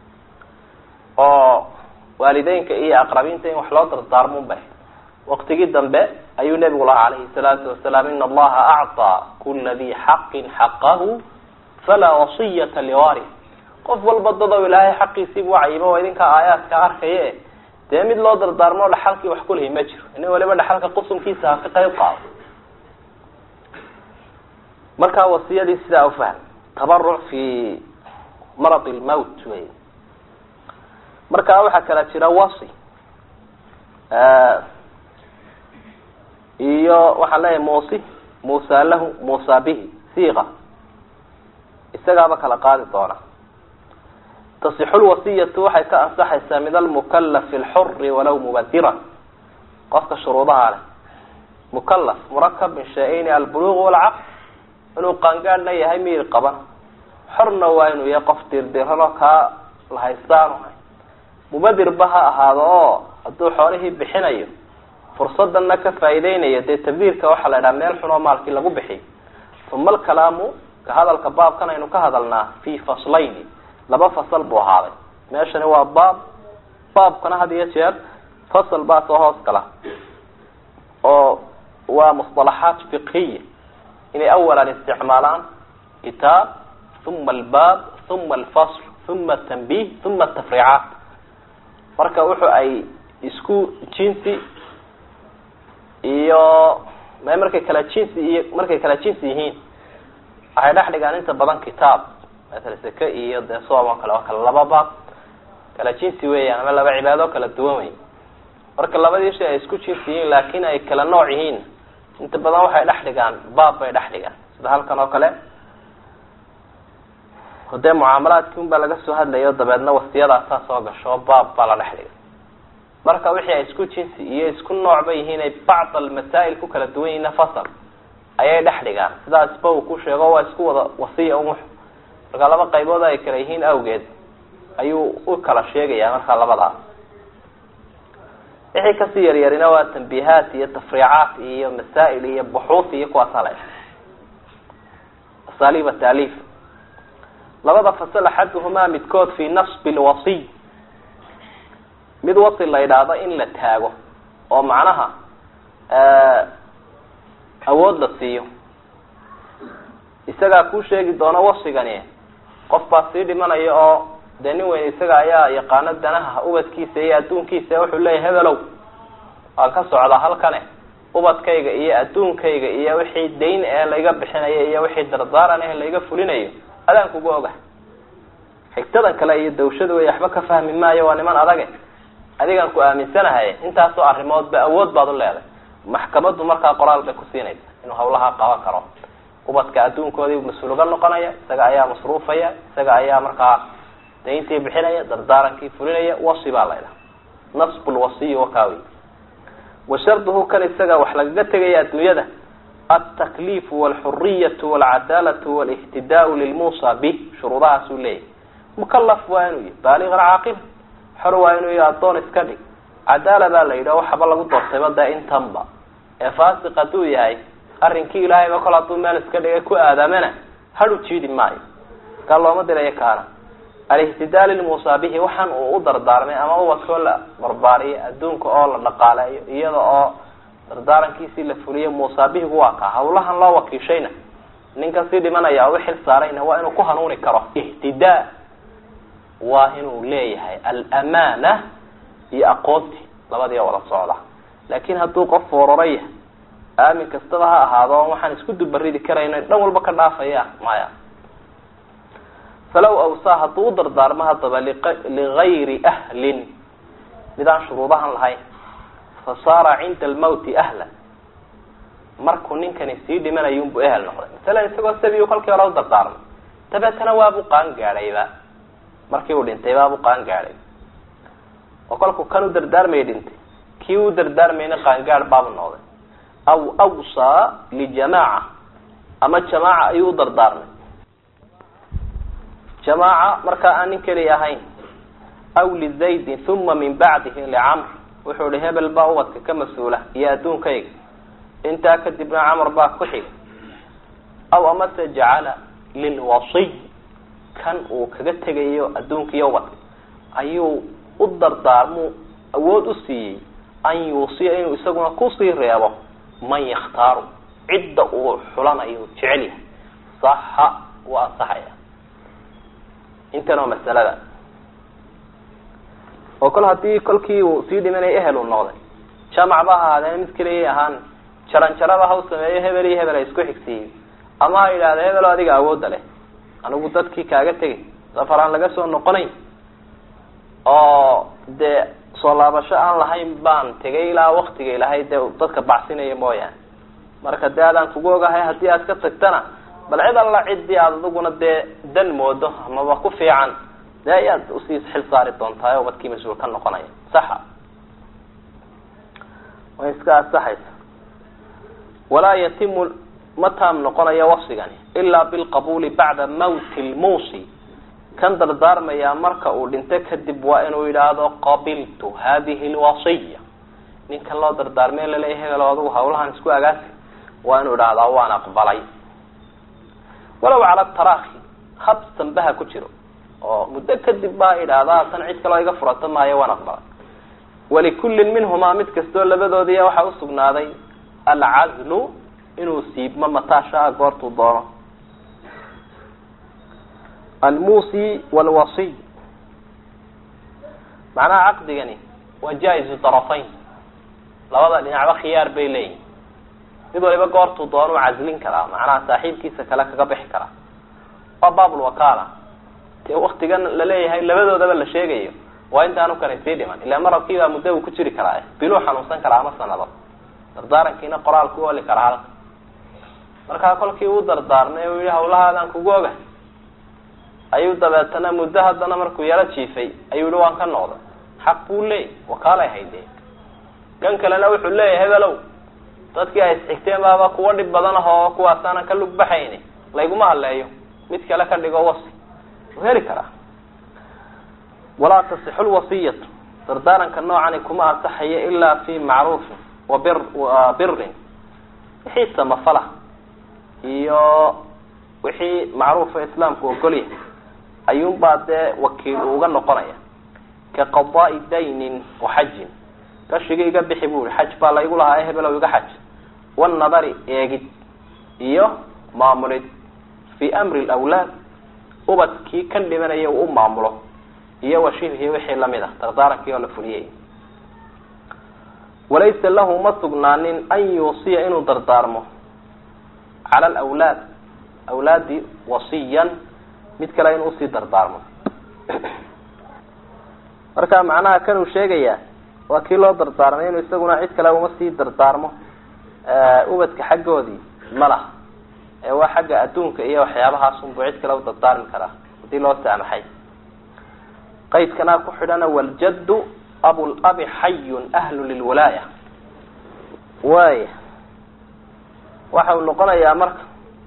oo waalideynka iyo aqrabiinta in wax loo dardaarmun bay waktigii dambe ayuu nebigu lahaa calayhi salaatu wasalaam ina allaha acطaa kula di xaqin xaqahu falaa wasiyata liwari qof walba dadow ilaahay xaqiisii buu cayimo waa idinka aayaadka arkaye dee mid loo dardaarmo dhaxalkii wax kulihi ma jiro inin waliba dhaxalka qusumkiisa ha ka qayb qaado markaa wasiyadii sidaa ufahm tabaruc fi marad lmowt wey markaa waxaa kala jira wasi iyo waxaan leeyahay musi musa lahu musa bihi siqa isagaaba kala qaadi doona tasixu lwasiyatu waxay ka ansaxaysaa min almukalafi alxuri walaw mubadiran qofka shuruudaha leh mukalaf murakab min shay-ayni albuluq walcaql inuu qaangaadhna yahay miyir qaban xorna waa inuu yahay qof dirdirano kaa la haystaanu hay mubadirba ha ahaado oo hadduu xoolihii bixinayo fursadana ka faa'iideynayo dee tabdiirka waxaa la idhaha meel xun oo maalkii lagu bixiy uma alkalaamu ka hadalka baabkan aynu ka hadalnaa fi faslayni laba fasal buu ahaaday meeshani waa baab baabkana had iyo jeer fasal baa soo hoos gala oo waa musطalaxaat fiqhiya inay awalan isticmaalaan kitaab uma albaab uma alfasl uma atanbih uma atafriicaat marka wuxu ay isku jinsi iyo m markay kala jinsi iyo markay kala jinsi yihiin waxay dhex dhigaan inta badan kitaab maala seke iyo dee soom oo kale oo kale laba baab kala jinsi weeyaan ama laba cibaado kala duwan wey marka labadii shay ay isku jinsi yihiin laakin ay kala nooc yihiin inta badan waxay dhex dhigaan baab bay dhex dhigaan sida halkan oo kale dee mucaamalaadki un baa laga soo hadlayo dabeedna wasiyadaasaa soo gasho baab baa la dhex dhigay marka wixii ay isku jinsi iyo isku nooc ba yihiin ay bacd almasaa'il ku kala duwan yihiinna fasal ayay dhex dhigaan sidaasba uu ku sheego waa isku wada wasiya un marka laba qaybood ay kala yihiin awgeed ayuu u kala sheegaya markaa labadaas wixii kasii yaryarina waa tambiihaat iyo tafriicaat iyo masaa'il iyo buxuuth iyo kuwaasa le asaaliba taaliif labada fasal axaduhumaa midkood fi nasbi lwasiy mid wasi la yidhaahdo in la taago oo macnaha awood la siiyo isagaa kuu sheegi doono wasigani qof baa sii dhimanaya oo dee nin weyn isaga ayaa yaqaano danaha ubadkiisa iyo adduunkiisa wuxuu leeyahy hebelow waan ka socdaa halkane ubadkayga iyo adduunkayga iyo wixii dayn ee layga bixinayo iyo wixii dardaaran eh layga fulinayo adaan kuga oga xigtadan kale iyo dawshada wey waxba ka fahmi maayo waa niman adage adigaan ku aaminsanahay intaasoo arrimoodba awood baad u leeday maxkamaddu markaa qoraal bay ku siinaysa inuu hawlaha qaban karo ubadka adduunkoodii mas-uul uga noqonaya isaga ayaa masruufaya isaga ayaa markaa dayntii bixinaya dardaarankii fulinaya wasi baa la ydhaha nasb lwasiyi wakaawi wa sharduhu kan isaga wax lagaga tegaya adduunyada altakliifu walxuriyatu walcadaalatu walihtidaau lilmuusa bih shuruudahaasuu leeyahy mukalaf waa inuu yahy baaligan caaqil xor waa inuu yahy addoon iska dhig cadaala baa la yidhi o waxaba lagu doortayba dee intanba ee faasiq hadduu yahay arrinkii ilaahayba kol hadduu meel iska dhigay ku aadamana hadhu jiidi maayo kaa looma dirayo kaana alihtidaa lilmuusa bihi waxaan uu u dardaarmay ama ubadkoo la barbaariyo adduunka oo la dhaqaaleeyo iyada oo dardaarankiisii la fuliyo muusa bihigu waa kaa hawlahan loo wakiishayna ninkan sii dhimanaya oo u xil saarayna waa inuu ku hanuuni karo ihtidaa waa inuu leeyahay alamaana iyo aqoonti labadii wada socda laakin hadduu qof fooraro yahay aamin kastaba ha ahaado on waxaan isku dubaridi karayno dhan walba ka dhaafaya maya falaw awsaa hadduu u dardaarmo haddaba ligayri ahlin mid aan shuruudahan lahayn fa saara cinda almawti ahlan markuu ninkani sii dhimanayunbu ehel noqday masalan isagoo sabiyu kolkii hore u dardaarmay dabeetana waabu qaan gaadhayba markii uu dhintay baabu qaan gaadhay oo kolkuu kan u dardaarmaya dhintay kii u dardaarmayna qaangaadh baabu noqday aw awsaa lijamaaca ama jamaaca ayuu u dardaarmay jamaaca markaa aan nin keli ahayn aw lizaydin uma min bacdihi licamr wuxuu ihi hebel baa ubadka ka mas-uula iyo adduunkayga intaa kadibna camar baa ku xiga aw amase jacala lilwasiy kan uu kaga tegayo adduunka iyo ubadka ayuu u dardaarmuu awood u siiyey an yuusiya inuu isaguna kusii reebo man yakhtaaru cidda uu xulanayo jecel yahay saxa wuu ansaxaya intan oo masalada oo kol haddii kolkii uu sii dhimanaya ehel uu noqday jamac ba ahaadeen mid keliyay ahaan jaran jaraba ha u sameeyo hebel iyo hebel ay isku xigsiiyey ama ha yidhahda hebelo adiga awoodda leh anigu dadkii kaaga tegay safar aan laga soo noqonayn oo dee soo laabasho aan lahayn baan tegay ilaa waktiga ilahay dee dadka bacsinaya mooyaane marka dee adaan kugu ogahay haddii aad ka tagtana bal cid alla ciddii aad adiguna dee dan moodo amaba ku fiican dee ayaad usii xil saari doontaa oo badkii mas-uul ka noqonaya saxa way iska asaxaysa walaa yatimu ma taam noqonayo wafsigani ilaa bilqabuuli bacda mawti lmuusi kan dardaarmayaa marka uu dhinto kadib waa inuu yidhaahdo qabiltu hadihi lwasiya ninkan loo dardaarmee laleeya hebel adigu hawlahan isku agaasi waa inuu idhaahdaa waan aqbalay walow cala tarakhi habsanbaha ku jiro oo muddo kadib baa idhaahdaa tan cid kaloo iga furato maayo waan aqbalay walikullin minhumaa mid kastoo labadoodiiya waxaa usugnaaday alcazlu inuu siibmo mataashaa goortuu doono almuusi walwasiy macnaha caqdigani waa jaa-izu darafayn labada dhinacba khiyaar bay leeyihin mid waliba goortuu doonuu caslin karaa macnaha saaxiibkiisa kale kaga bixi karaa waa baabulwakaala dee waktigan laleeyahay labadoodaba la sheegayo waa intaanu kale sii dhiman ilaa marabkiibaa muddo uu ku jiri karaa biluu xanuunsan karaa ama sanado dardaarankiina qoraal ku oli karaa halka markaa kolkii uu dardaarmay uu yihi hawlahaadaan kugu oga ayuu dabeetana muddo haddana markuu yaro jiifay ayuu yihi waan ka noqday xaq buu leeyay wakaalay haydee kan kalena wuxuu leeyahay hebelow dadkii ay isxigteen baaba kuwa dhib badan ahoo kuwaasaanan ka lug baxayni layguma hadleeyo mid kale ka dhigo wasi wuu heli karaa walaa tasixu lwasiyatu dardaaranka noocani kuma ansaxayo ilaa fi macruufin wa bir wa birin wixii samafala iyo wixii macruufa islaamku ogolyahay ayuunbaa dee wakiil uu uga noqonaya ka qadaai daynin wa xajin gashiga iga bixi bu ihi xaj baa laygu lahaa e hebelow iga xaj wanadari eegid iyo maamulid fi amri lawlaad ubadkii kan dhimanaya uu u maamulo iyo washibhi wixii lamid ah dardaarankii oo la fuliyay walaysa lahu ma sugnaanin an yuusiya inuu dardaarmo cala alawlaad awlaadi wasiyan mid kale inuu usii dardaarmo marka macnaha kanuu sheegayaa waa kii loo dardaarmay inuu isaguna cid kale uma sii dardaarmo ubadka xaggoodii ma laha ee waa xagga adduunka iyo waxyaabahaas-unbuu cid kale u dardaarmi karaa hadii loo saamaxay qaydkanaa ku xidhana waljaddu abulabi xayun ahlu lilwalaaya waaya waxa uu noqonayaa marka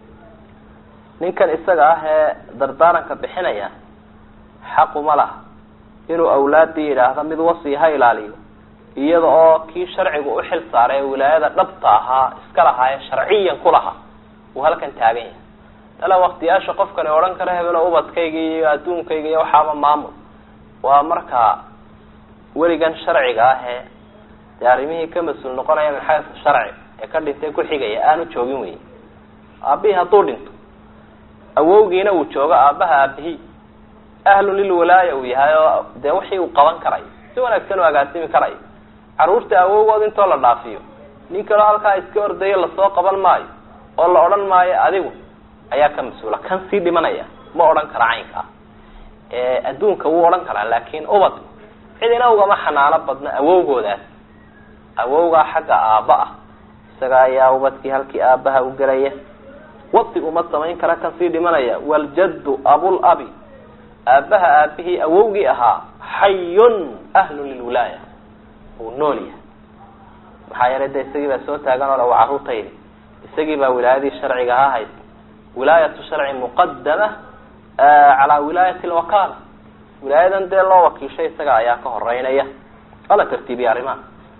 ninkan isaga ah ee dardaaranka bixinaya xaquma laha inuu awlaadii yidhaahdo mid wasi ha ilaaliyo iyada oo kii sharcigu u xil saaray ee wilaayada dhabta ahaa iska lahaa ee sharciyan ku lahaa uu halkan taagan yahay tala waktiyaasha qofkani odhan kara hebelo ubadkayga iyo adduunkayga iyo waxaaba maamul waa markaa weligan sharciga ah ee dee arrimihii ka mas-uul noqonaya min xaysu sharci ee ka dhintay ku xigaya aanu joogin wey aabihii hadduu dhinto awowgiina uu joogo aabaha aabihii ahlu lilwalaaya uu yahay oo dee wixii uu qaban karayo si wanaagsan u agaasimi karayo carruurta awowgood intoo la dhaafiyo nin kaloo halkaa iska ordayo lasoo qaban maayo oo la odhan maayo adigu ayaa ka mas-uula kan sii dhimanaya ma odhan kara caynkaa adduunka wuu odhan karaa laakin ubad cidina ugama xanaano badna awowgoodaas awowgaa xagga aabba ah isaga ayaa ubadkii halkii aabaha u gelaya wasi uma samayn kara kan sii dhimanaya waljaddu abulabi aabaha aabihii awowgii ahaa xayun ahlu lilwilaaya uu nool yahay maxaa yeelay de isagii baa soo taagan oo le waa carruurtaydi isagii baa wilaayadii sharciga ha hayd wilaayatu sharci muqadama calaa wilaayati lwakaala wilaayadan dee loo wakiishay isaga ayaa ka horeynaya waa la tartiibiyay arrimaha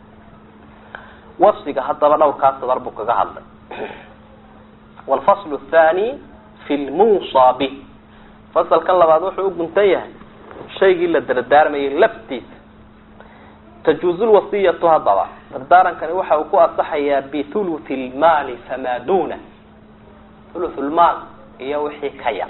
wasfiga haddaba dhowrkaas sadar buu kaga hadlay walfaslu athani fi lmuusa bih fasalkan labaad wuxuu u guntan yahay shaygii la dardaarmayay laftiisa tajuuzu lwasiyatu haddaba dardaarankani waxa uu ku asaxayaa bithuluthi lmaali famaa duna thuluth lmaal iyo wixii ka yar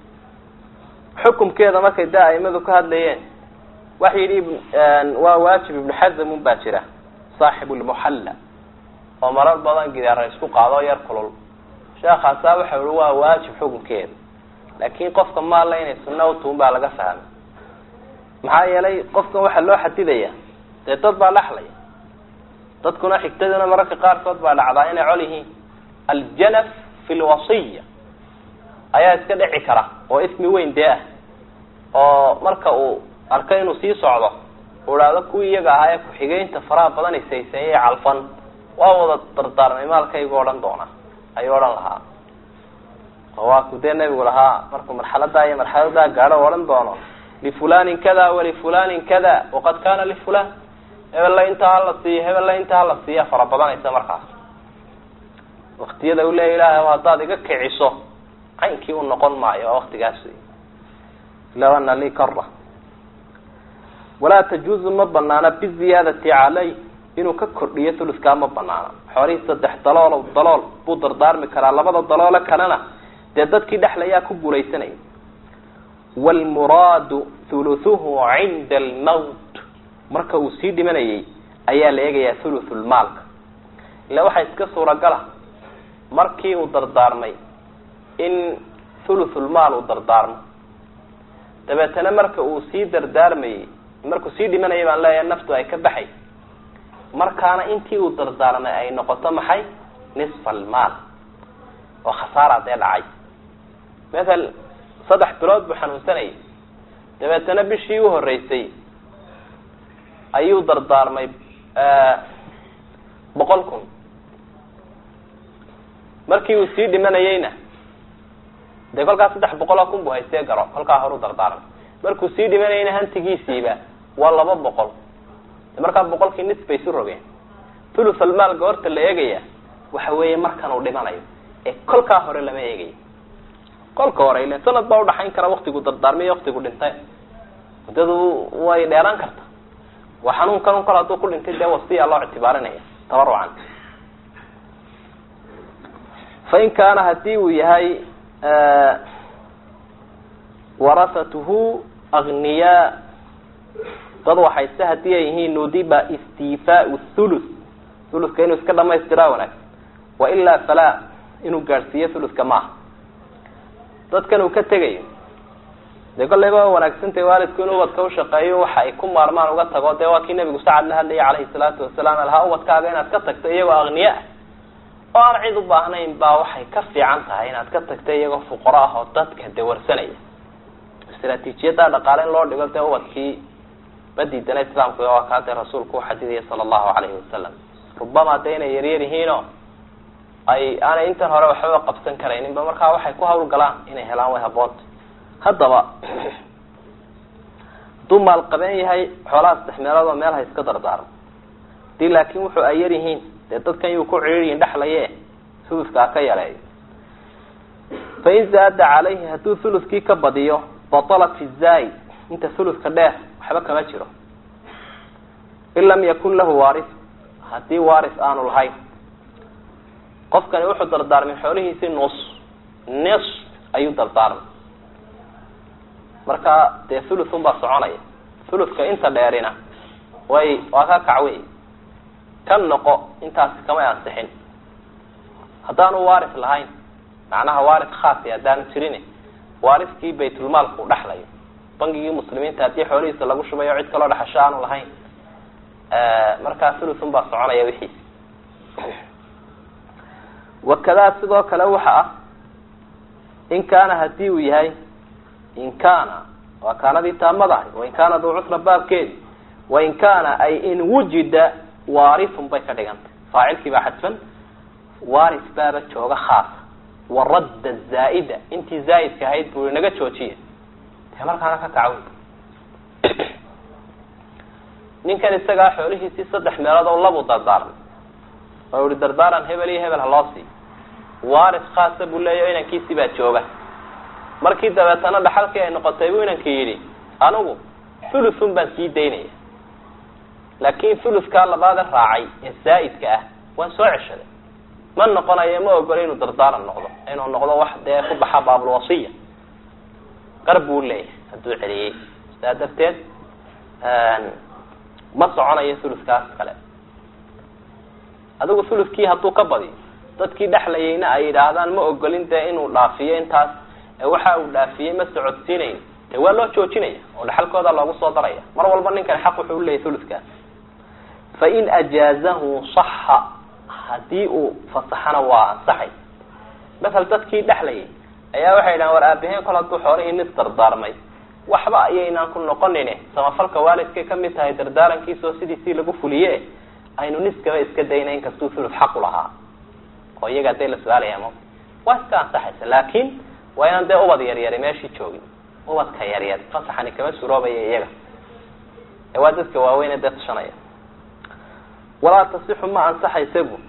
xukumkeeda markay da aimadu ka hadlayeen waxa yidhi waa waajib ibnu xazam un baa jira saaxibu lmuxalla oo marar badan gidaara isku qaado yar kulul sheekaasaa waxa yihi waa waajib xukunkeeda laakin qofka maalla inay sunna utuun baa laga fahmay maxaa yeelay qofkan waxaa loo xadidaya dee dad baa dhexlaya dadkuna xigtaduna mararka qaarkood baa dhacdaa inay col yihiin aljanaf fi lwasiya ayaa iska dhici kara oo ismi weyn dee ah oo marka uu arko inuu sii socdo uu idhaahdo kuwii iyaga ahaa ee ku-xigeynta faraha badan isayseeyay calfan waa wada dardaarmay maalkaygu odhan doona ayuu odhan lahaa oo waa ku dee nebigu lahaa markuu marxaladaa iyo marxaladaa gaadho u odhan doono lifulanin kada walifulanin kada waqad kana lifulan hebella intaa hala siiyo hebella intaa hala siiya fara badanaysa markaas waktiyada u leeya ilahay haddaad iga kiciso caynkii u noqon maayo waa waktigaas wey law ana lii kara walaa tajuuzu ma banaana biziyaadati calay inuu ka kordhiyo thuluskaa ma banaana xoolihii saddex dalool dalool buu dardaarmi karaa labada daloole kalena dee dadkii dhexlayaa ku guulaysanaya wlmuraadu thuluthuhu cinda almawt marka uu sii dhimanayay ayaa la eegayaa thuluthulmaalka ila waxaa iska suuragala markii uu dardaarmay in thuluthulmaal uu dardaarmo dabeetana marka uu sii dardaarmayey markuu sii dhimanayay baan leeyahay naftu ay ka baxay markaana intii uu dardaarmay ay noqoto maxay nisfa almaal oo khasaara dee dhacay mathal saddex bilood buu xanuunsanayay dabeetana bishii u horeysay ayuu dardaarmay boqol kun markii uu sii dhimanayeyna dee kolkaa saddex boqol oo kun buu haystee garo kolkaa horu dardaarmay markuu sii dhimanayeyna hantigiisiiba waa laba boqol markaa boqolkii nis bay isu rogeen thuluth almaal goorta la eegaya waxa weeye markan uu dhimanayo ee kolkaa hore lama eegayo kolka hore ilen sanad baa udhaxayn kara waktigu dardaarmay iyo waktigu dhintay muddadu way dheeraan karta waa xanuunkan un kol hadduu ku dhintay dee wasiya loo ictibaarinaya tabarucan fain kaana hadii uu yahay warasatuhu agniyaa dad waxayse hadii ay yihiin nudiba istifaau thuluth thuluthka inuu iska dhamaystiraa wanaagsan wailaa falaa inuu gaadhsiiyo thuluthka maaha dadkan uu ka tegayo dee kolleyba wanaagsantay waalidku inuu ubadka ushaqeeyo waxa ay ku maarmaan uga tago dee waa kii nabigu sacad la hadlayay calayhi salaatu wasalaam alhaa ubadkaaga inaad ka tagto iyagoo agniya ah oo aan cid u baahnayn baa waxay ka fiican tahay inaad ka tagto iyagoo fuqaro ah oo dadka dawarsanaya istraatiijiyaddaa dhaqaale in loo dhigo dee ubadkii badiidana islaamku waa kaa dee rasuulku uxadidaya sala allahu calayhi wasalam rubama dee inay yaryar yihiino ay aanay intan hore waxbaba qabsan karayninba markaa waxay ku hawl galaan inay helaan way haboonta haddaba hadduu maal qabeen yahay xoolaha saddex meelood oo meel ha iska dardaarmo hadii laakin wuxuu ay yar yihiin dee dadkan yuu ku ciriiriyin dhexlaye thuluthkaa ka yareeyo fain zaada calayhi hadduu thuluthkii ka badiyo batalat fi zaid inta thuluthka dheer waxba kama jiro in lam yakun lahu waaris haddii waaris aanu lahayn qofkani wuxuu dardaarmay xoolihiisii nus nis ayuu dardaarmay marka dee thuluthun baa soconaya thuluthka inta dheerina way waa ka kacwey ka noqo intaasi kamay ansixin haddaanu waaris lahayn macnaha waaris khaasi haddaanu jirin waariskii baytulmaalku dhexlayo bangigii muslimiinta haddii xoolihiisa lagu shubayo cid kaloo dhexasho aanu lahayn markaa thuluthun baa soconaya wixiis wakadaa sidoo kale waxa ah in kaana hadii uu yahay in kaana waa kaanadii taamadahay wain kaana duu cusra baabkeedi wain kaana ay in wujida waarithun bay ka dhigantay faacilkii baa xadfan waaris baaba jooga khaasa waradda zaa'ida intii zaa'idka ahayd buu inaga joojiya dee markaana ka kacaw ninkan isagaa xoolihiisii saddex meelood oo labu dardaarmay oo ihi dardaaran hebel iyo hebel ha loo siiyo waaris khaasa buu leeya inankiisii baa jooga markii dabeetana dhaxalkii ay noqotay buu inankii yidhi anigu thuluthun baan sii daynaya laakin thuluthkaa labaada raacay ee zaa'idka ah waan soo ceshaday ma noqonayo ma ogolo inuu dardaaran noqdo inuu noqdo wax dee ku baxa baabulwasiya qar buu leeyahay hadduu celiyey saa darteed ma soconayo thuluthkaas kale adigu thuluthkii hadduu ka badiyo dadkii dhexlayayna ay yidhaahdaan ma ogolin dee inuu dhaafiyo intaas waxa uu dhaafiyey ma socodsiinayn de waa loo joojinaya oo dhaxalkooda loogu soo daraya mar walba ninkani xaq wuxuu uleyahy thuluthkaas fain ajaazahu saxa haddii uu fasaxana waa ansaxay masal dadkii dhexlayay ayaa waxay dhahan war aabaheen kol hadduu xoolihii nis dardaarmay waxba ayaynaan ku noqonine samafalka waalidkay kamid tahay dardaarankiisao sidiisii lagu fuliye aynu niskaba iska dayna inkastuu thuluth xaqu lahaa oo iyaga dee la su-aalaya ma waa iska ansaxaysa laakin waa inaan dee ubad yaryari meeshii joogin ubadka yaryar fasaxani kama suroobaya iyaga ee waa dadka waaweyne dee tashanaya walaa tasixu ma ansaxaysa bu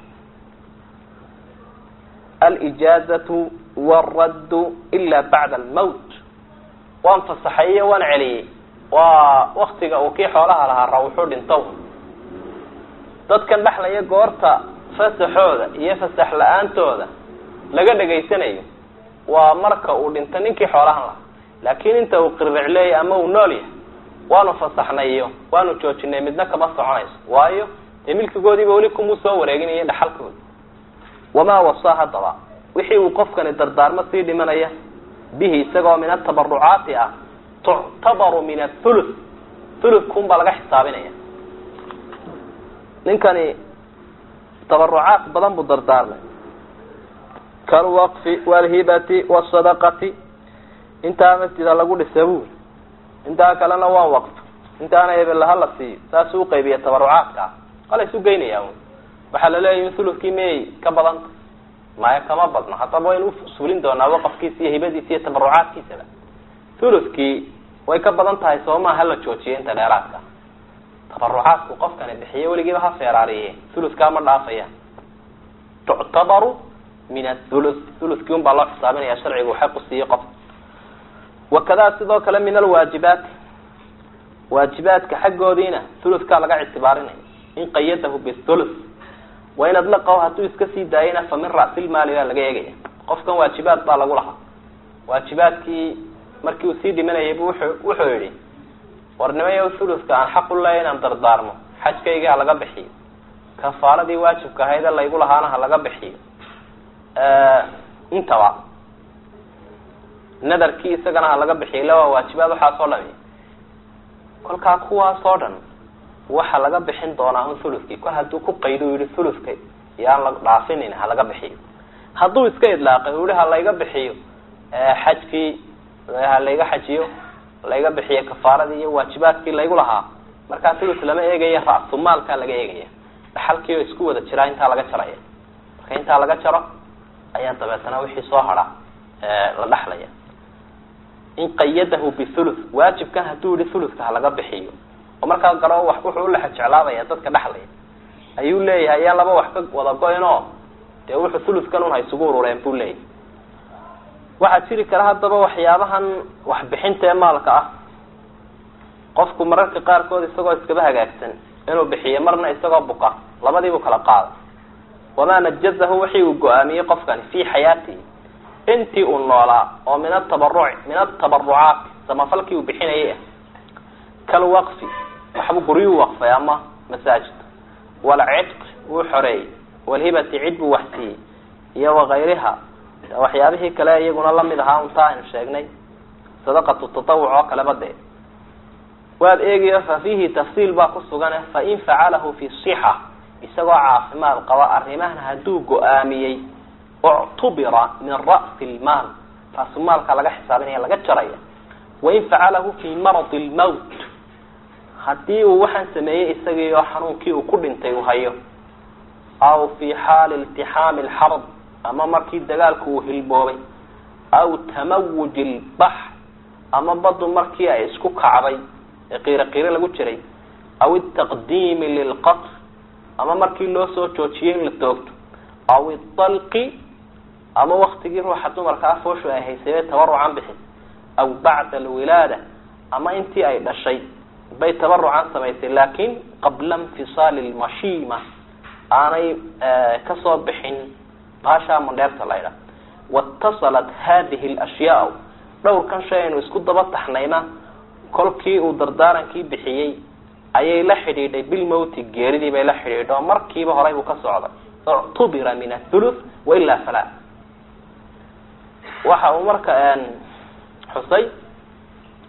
alijaazatu wاraddu ila bacda almowt waan fasaxay iyo waan celiyey waa waktiga uu kii xoolaha lahaa rawxu dhintow dadkan dhexlaya goorta fasaxooda iyo fasax la-aantooda laga dhegaysanayo waa marka uu dhinto ninkii xoolahan lahaa laakin inta uu qirricleeyay ama uu nool yahay waanu fasaxnayo waanu joojinay midna kama soconayso waayo dee milkigoodiiba weli kumuu soo wareeginaya dhaxalkooda wamaa wasaa haddaba wixii uu qofkani dardaarmo sii dhimanaya bihi isagoo min atabarucaati ah tuctabaru min athuluth thuluthkuun baa laga xisaabinaya ninkani tabarucaat badan buu dardaarmay kalwaqfi walhibati wasadaqati intaa masjida lagu dhisa buuri intaa kalena waan waqf intaana hebelaha la siiyo saasuu uqaybiya tabarucaadka ah wala isu geynaya un waxaa laleeyahy in thuluthkii miyay ka badanta maya kama badno haddaba waynu usulin doonaa waqafkiisa iyo hibadiisa iyo tabarucaadkiisaba thuluthkii way ka badan tahay sooma hala joojiyo inta dheeraadka tabarucaadku qofkani bixiye weligiiba ha feeraariye thuluthkaa ma dhaafaya tuctabaru min athuluth thuluthkii un baa loo xisaabinaya sharcigu uu xaq u siiyey qofka wakadaa sidoo kale min alwaajibaati waajibaadka xaggoodiina thuluthkaa laga ictibaarinaya in qayadahu bithuluth wain adlaqahu hadduu iska sii daayayna fa min ra'silmaali baa laga eegaya qofkan waajibaad baa lagu lahaa waajibaadkii markii uu sii dhimanayay bu wuxuu wuxuu yihi warnimayo thuluthka aan xaq u leeya inaan dardaarmo xajkayga ha laga bixiyo kafaaradii waajibka ahayd ee laygu lahaana ha laga bixiyo intaba nadarkii isagana ha laga bixiyo ila waa waajibaad waxaasoo dhami kolkaa kuwaasoo dhan waxa laga bixin doonaa un thuluthkii kol hadduu ku qaydo yihi thuluthka yaan la dhaafinin ha laga bixiyo hadduu iska idlaaqay u yihi ha layga bixiyo xajkii ha layga xajiyo layga bixiyo kafaaradii iyo waajibaadkii laygu lahaa markaa thuluth lama eegaya ra'sumaalkaa laga eegaya dhaxalkii oo isku wada jiraa intaa laga jaraya marka intaa laga jaro ayaa dabeetana wixii soo hara la dhaxlaya in qayadahu bithuluth waajibkan hadduu yihi thuluthka ha laga bixiyo oo markaa garo wax wuxuu ulaxa jeclaabaya dadka dhexlaya ayuu leeyahay ayaan laba wax ka wada go-in oo dee wuxuu thuluthkan un ha isugu urureen buu leeyahay waxaa jiri kara haddaba waxyaabahan waxbixinta ee maalka ah qofku mararka qaarkood isagoo iskaba hagaagsan inuu bixiyo marna isagoo buka labadiibuu kala qaada wamaa najazahu wixii uu go-aamiyey qofkani fii xayaatihi intii uu noolaa oo min atabaruci min atabarucaati samafalkii uu bixinayay ah kalwaqfi waxbuu guryuu waqfay ama masaajid walcidq wuu xoreeyey walhibati cid buu waxsiiyey iyo wakayriha waxyaabihii kale iyaguna lamid ahaa untaa aynu sheegnay sadaqatu tatawuc oo kaleba dee waad eegayo fa fiihi tafsiil baa ku sugan fain facalahu fi sixa isagoo caafimaad qaba arrimahana hadduu go-aamiyey uctubira min ra'si lmaal raasumaalka laga xisaabinaya laga jaraya wain facalahu fi maradi lmowt haddii uu waxaan sameeyey isagii oo xanuunkii uu ku dhintay uu hayo aw fi xaali iltixaami alxarb ama markii dagaalku uu hilboobay aw tamawuji lbaxr ama badu markii ay isku kacday ee qiiro qiiro lagu jiray aw itaqdiimi lilqatr ama markii loo soo joojiyey in la toogto aw idalqi ama waktigii ruuxa dumarka afooshu ay haysay tabarucan bixis aw bacda alwilaada ama intii ay dhashay bay tabarucan samaysay laakin qabla infisaali lmashiima aanay kasoo bixin baashaa mandheerta laydha waitasalat hadihi alashyaa dhowrkan shay aynu isku daba taxnayna kolkii uu dardaarankii bixiyey ayay la xidhiidhay bilmowti geeridii bay la xidhiidho markiiba horay buu ka socday uctubira min athuluth wailaa falaa waxa uu marka xusay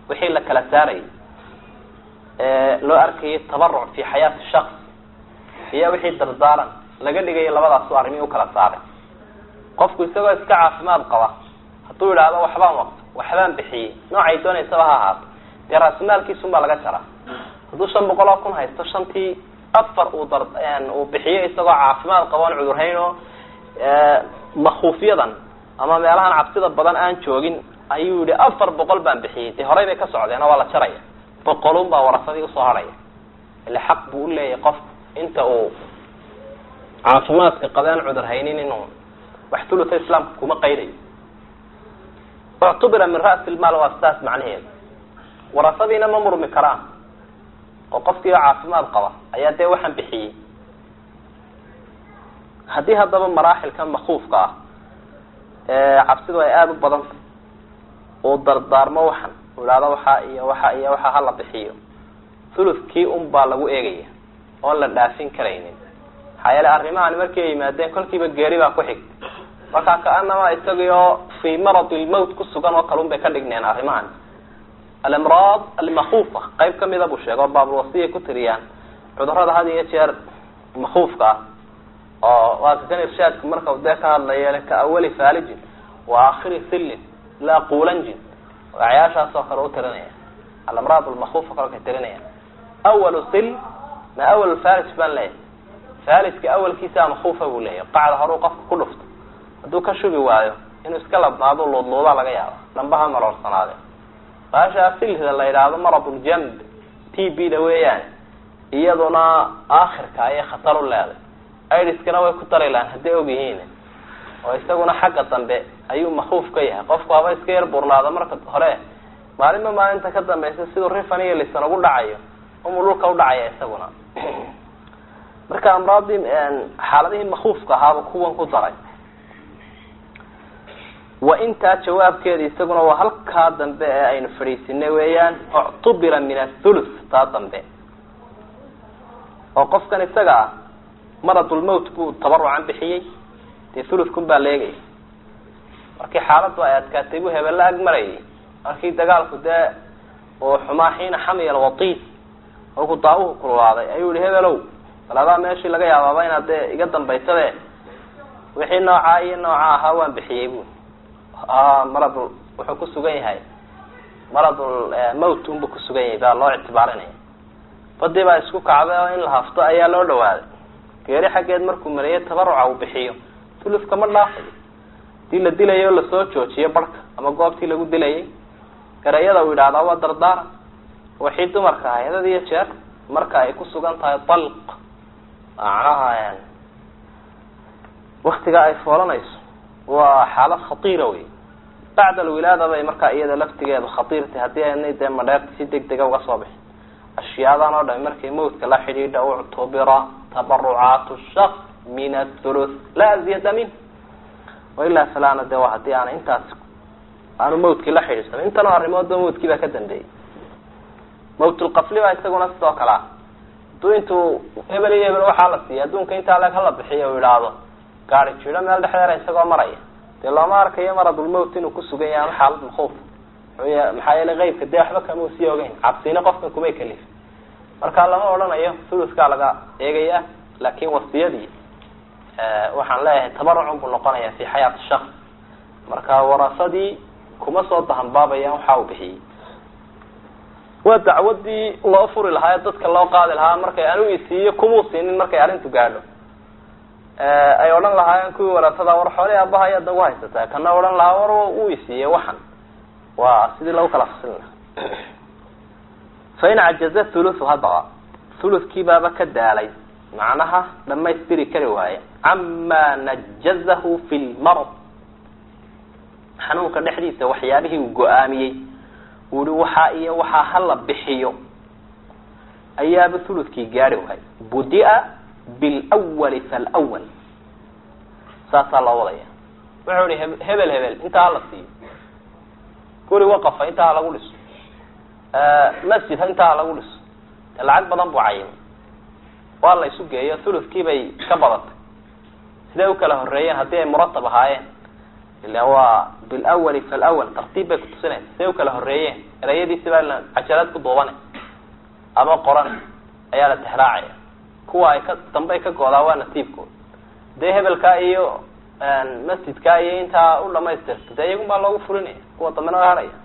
wixii la kala saarayay loo arkayay tabaruc fi xayaati shaks iyo wixii dardaaran laga dhigaya labadaasu arrimii ukala saaray qofku isagoo iska caafimaad qaba hadduu idhaahdo waxbaan waqto waxbaan bixiyey noocay doonaysaba ha ahaato dee raasumaalkiisun baa laga jaraa hadduu shan boqol oo kun haysto shantii afar uu dar uu bixiyo isagoo caafimaad qaba on cudurhayn oo makuufyadan ama meelahan cabsida badan aan joogin ayuu yihi afar boqol baan bixiyey dee horey bay ka socdeenoo waa la jaraya boqolun baa warasadii usoo harhaya ile xaq buu uleeyahay qofku inta uu caafimaadka qabe aan cudur haynin inuu wax tuluta islaamka kuma qaydayo uctubira min ra'si lmaal waa sidaas macnaheedu warasadiina ma murmi karaan oo qofkii oo caafimaad qaba ayaa dee waxaan bixiyey haddii haddaba maraaxilkan makuufka ah ee cabsidu ay aada u badantay uu dardaarmo waxan uu idhahdo waxaa iyo waxa iyo waxa hala bixiyo thuluthkii un baa lagu eegaya oon la dhaafin karaynin maxaa yeele arrimahan markii ay yimaadeen kolkiiba geeri baa ku xigtay markaa kaanama isagii oo fii maradi lmowt ku sugan oo kale un bay ka dhigneen arrimahan alamraad almakuufa qayb kamida buu sheega oo baabulwasiya ku tiriyaan cudurada had iyo jeer makuufka ah oo waa kakan irshaadku marka dee ka hadlaya ka awali faalijin wa akhiri sillin laa qulanjin wacyaashaas oo kale u tirinaya alamraad lmakuufa kale ka tirinaya awalu sil ma awal falij baan leeyahay falijka awalkiisa makuufa buu leeyahay qacda horuu qofka ku dhufto hadduu ka shubi waayo inuu iska labnaado luudluudaa laga yaaba dhambaha maroorsanaade baashaa silhda la yidhaahdo maradljamb t b da weeyaan iyaduna aakhirka ayay khatar u leeday idiskana way ku dari lahaan hadday og yihiin oo isaguna xagga dambe ayuu makuuf ka yahay qofku haba iska yar burnaado marka hore maalinba maalinta ka dambaysa siduu rifan iyo lisan ugu dhacayo umuu dhulka udhacaya isaguna marka amraadii xaaladihii makuufka ahaaba kuwan ku daray wa intaa jawaabkeeda isaguna waa halkaa dambe ee aynu fadhiisinay weeyaan uctubira min athuluth taa dambe oo qofkan isaga ah maradulmowt buu tabarucan bixiyey dee thuluthkun baa leegaya markii xaaladdu ay adkaatay buu hebella ag marayay markii dagaalku dee uu xumaa xiina xamiya alwatiis markuu daawuhu kululaaday ayuu yihi hebelow bal adaa meeshii laga yaabaaba inaad dee iga dambaysade wixii noocaa iyo nooca ahaa waan bixiyey bu maradul wuxuu ku sugan yahay maradul mowt unbuu kusugan yahay baa loo ictibaarinaya badii baa isku kacday oo in la hafto ayaa loo dhawaaday geeri xaggeed markuu mariyay tabaruca uu bixiyo tulufka ma dhaafayo hadii la dilayo o lasoo joojiyo barhka ama goobtii lagu dilayay garayada uu yidhahdaa waa dardaaran waxii dumarka ahay had iyo jeer marka ay ku sugan tahay dalq macnaha waktiga ay foolanayso waa xaalad khatiira wey bacda alwilaada bay markaa iyada laftigeedu khatiirtay haddii aynay dee madheerta si deg dega uga soo bixin ashyaadan oo dhami markay mawtka la xidhiidha uctubira tabarucaat shaks min athuluth laa ziyada min wailaa falana de waa hadii aana intaas aanu mawtkii la xidhiidhsanin intanoo arrimoodba mawtkii baa ka dambeeyey mawtlqafli baa isaguna sidoo kale ah hadduu intuu hebel iyo hebel waxaa la siiya adduunka intaa leg hala bixiyo u idhaahdo gaari jiro meel dhexdeera isagoo maraya dee looma arkayo maradulmowt inuu kusugan yahay ama xaalad makuuf maxaa yeelay qeybka dee waxba kama usii ogeyn cabsina qofkan kumay kalifin marka lama odhanayo thuluthkaa laga eegaya laakin wasiyadii waxaan leeyahay tabarucun buu noqonaya fi xayaati shaks marka warasadii kuma soo dahanbaabayaan waxa uu bixiyey waa dacwadii loo furi lahaa ee dadka loo qaadi lahaa markay anu isiiyo kumuu siinin markay arrintu gaadho ay odhan lahaayeen kuwii warasada war xoolii abaha ayaad nagu haysataa kana odhan lahaa war uu isiiyey waxan waa sidii lagu kala fasilin lahaa fain cajaza thuluthu haddaba thuluthkii baaba ka daalay macnaha dhamaystiri kari waaye camaa najazahu fi lmarad xanuunka dhexdiisa waxyaabihii uu go-aamiyey uu ihi waxaa iyo waxaa hala bixiyo ayaaba thuluthkii gaari waay budia bilwali falwal saasaa loo wadaya wuxuu ihi hebel hebel intaa hala siiyo guri waqafa intaa ha lagu dhiso masjid intaa ha lagu dhiso de lacag badan buu cayimay waa la isu geeyo thuluthkii bay ka badatay siday u kala horeeyeen haddii ay muratab ahaayeen ila waa bilawali falawal tartiib bay kutusinaysa say u kala horeeyeen erayadiisi baa cajalad ku duubane ama qoran ayaa la tixraacaya kuwa ay ka dambe ay ka goodaa waa nasiibkooda dee hebelkaa iyo masjidkaa iyo intaa u dhamaystirta dee iyagun baa loogu fulinaya kuwa dambena waa haraya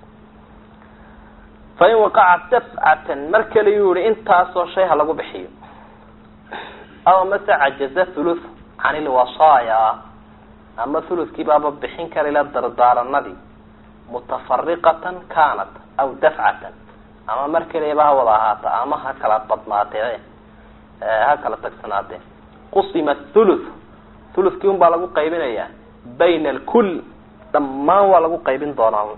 fa in waqaca dafcatan mar kale yuu yihi intaasoo shay ha lagu bixiyo aw mase cajaza thuluth can ilwasaaya ama thuluthkii baaba bixin kara ila dardaaranadii mutafariqatan kanat aw dafcatan ama mar kaliaba ha wada ahaata ama ha kala badnaatee ha kala tagsanaatee qusima thuluth thuluthkii un baa lagu qaybinayaa bayna alkul dhammaan waa lagu qaybin doonaa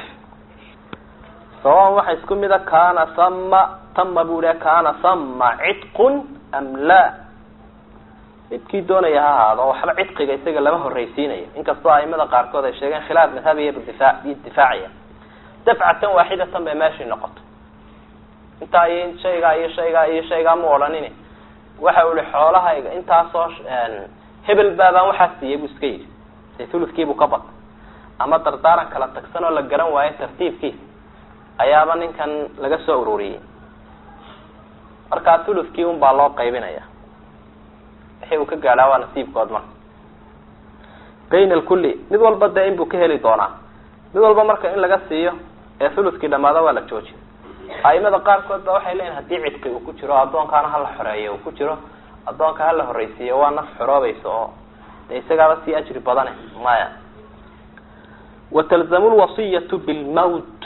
sawan waxa isku mida kana sama tama bu iha kana sama cidqun am la midkii doonaya ha ahaado waxba cidqiga isaga lama horreysiinayo inkastoo aimada qaarkood ay sheegeen khilaaf madhabiya bidifa bidifaaciya dafcatan waaxidatan bay meeshii noqoto intaa iyo shaygaa iyo shaygaa iyo shaygaa ma odhanin waxa u ihi xoolahayga intaasoo hebel baabaan waxaa siiyey bu iska yidhi dee thuluthkiibuu ka batay ama dardaaran kala tagsan oo la garan waayo tartiibkiisa ayaaba ninkan laga soo ururiyey markaa thuluthkii un baa loo qaybinaya wixii uu ka gaadhaa waa nasiibkood marka bayna alkulli mid walba dee inbuu ka heli doonaa mid walba marka in laga siiyo ee thuluthkii dhamaado waa la joojiyo aimada qaarkood ba waxay leeyihin hadii cidqi uu ku jiro addoonkaana hala xoreeyo uu ku jiro addoonka hala horreysiiyo waa naf xoroobaysa oo dee isagaaba sii ajri badane maya watalzamu lwasiyatu bilmawt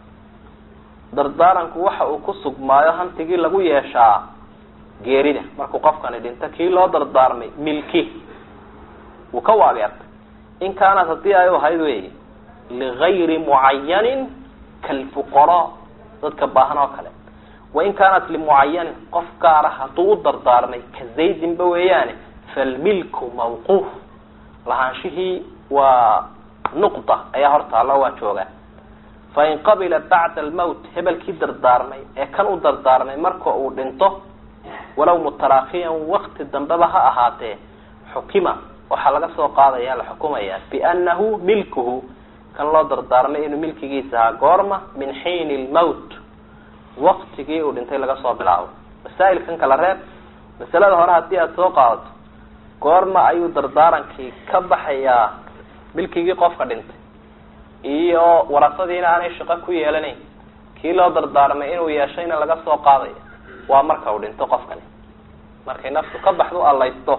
dardaaranku waxa uu ku sugmaayo hantigii lagu yeeshaa geerida markuu qofkani dhinto kii loo dardaarmay milki wuu ka waageertay in kaanat haddii ay u ahayd wey ligayri mucayanin kalfuqaraa dadka baahan oo kale wain kaanat limucayanin qof gaara hadduu u dardaarmay ka zaydinba weeyaane falmilku mawquuf lahaanshihii waa nuqda ayaa hortaalo waa joogaa fain qabila bacda almawt hebelkii dardaarmay ee kan u dardaarmay marka uu dhinto walow mutaraakiyan wakti dambeba ha ahaatee xukima waxaa laga soo qaadaya la xukumaya biannahu milkuhu kan loo dardaarmay inuu milkigiisa ahaa goorma min xiini lmawt waktigii uu dhintay laga soo bilaabo masaa'ilkan kala reeb masalada hore haddii aada soo qaadato goorma ayuu dardaarankii ka baxayaa milkigii qofka dhintay iyo warasadiina aanay shaqo ku yeelanayn kii loo dardaarmay inuu yeeshayna laga soo qaadaya waa marka uu dhinto qofkani markay naftu ka baxdu allaysto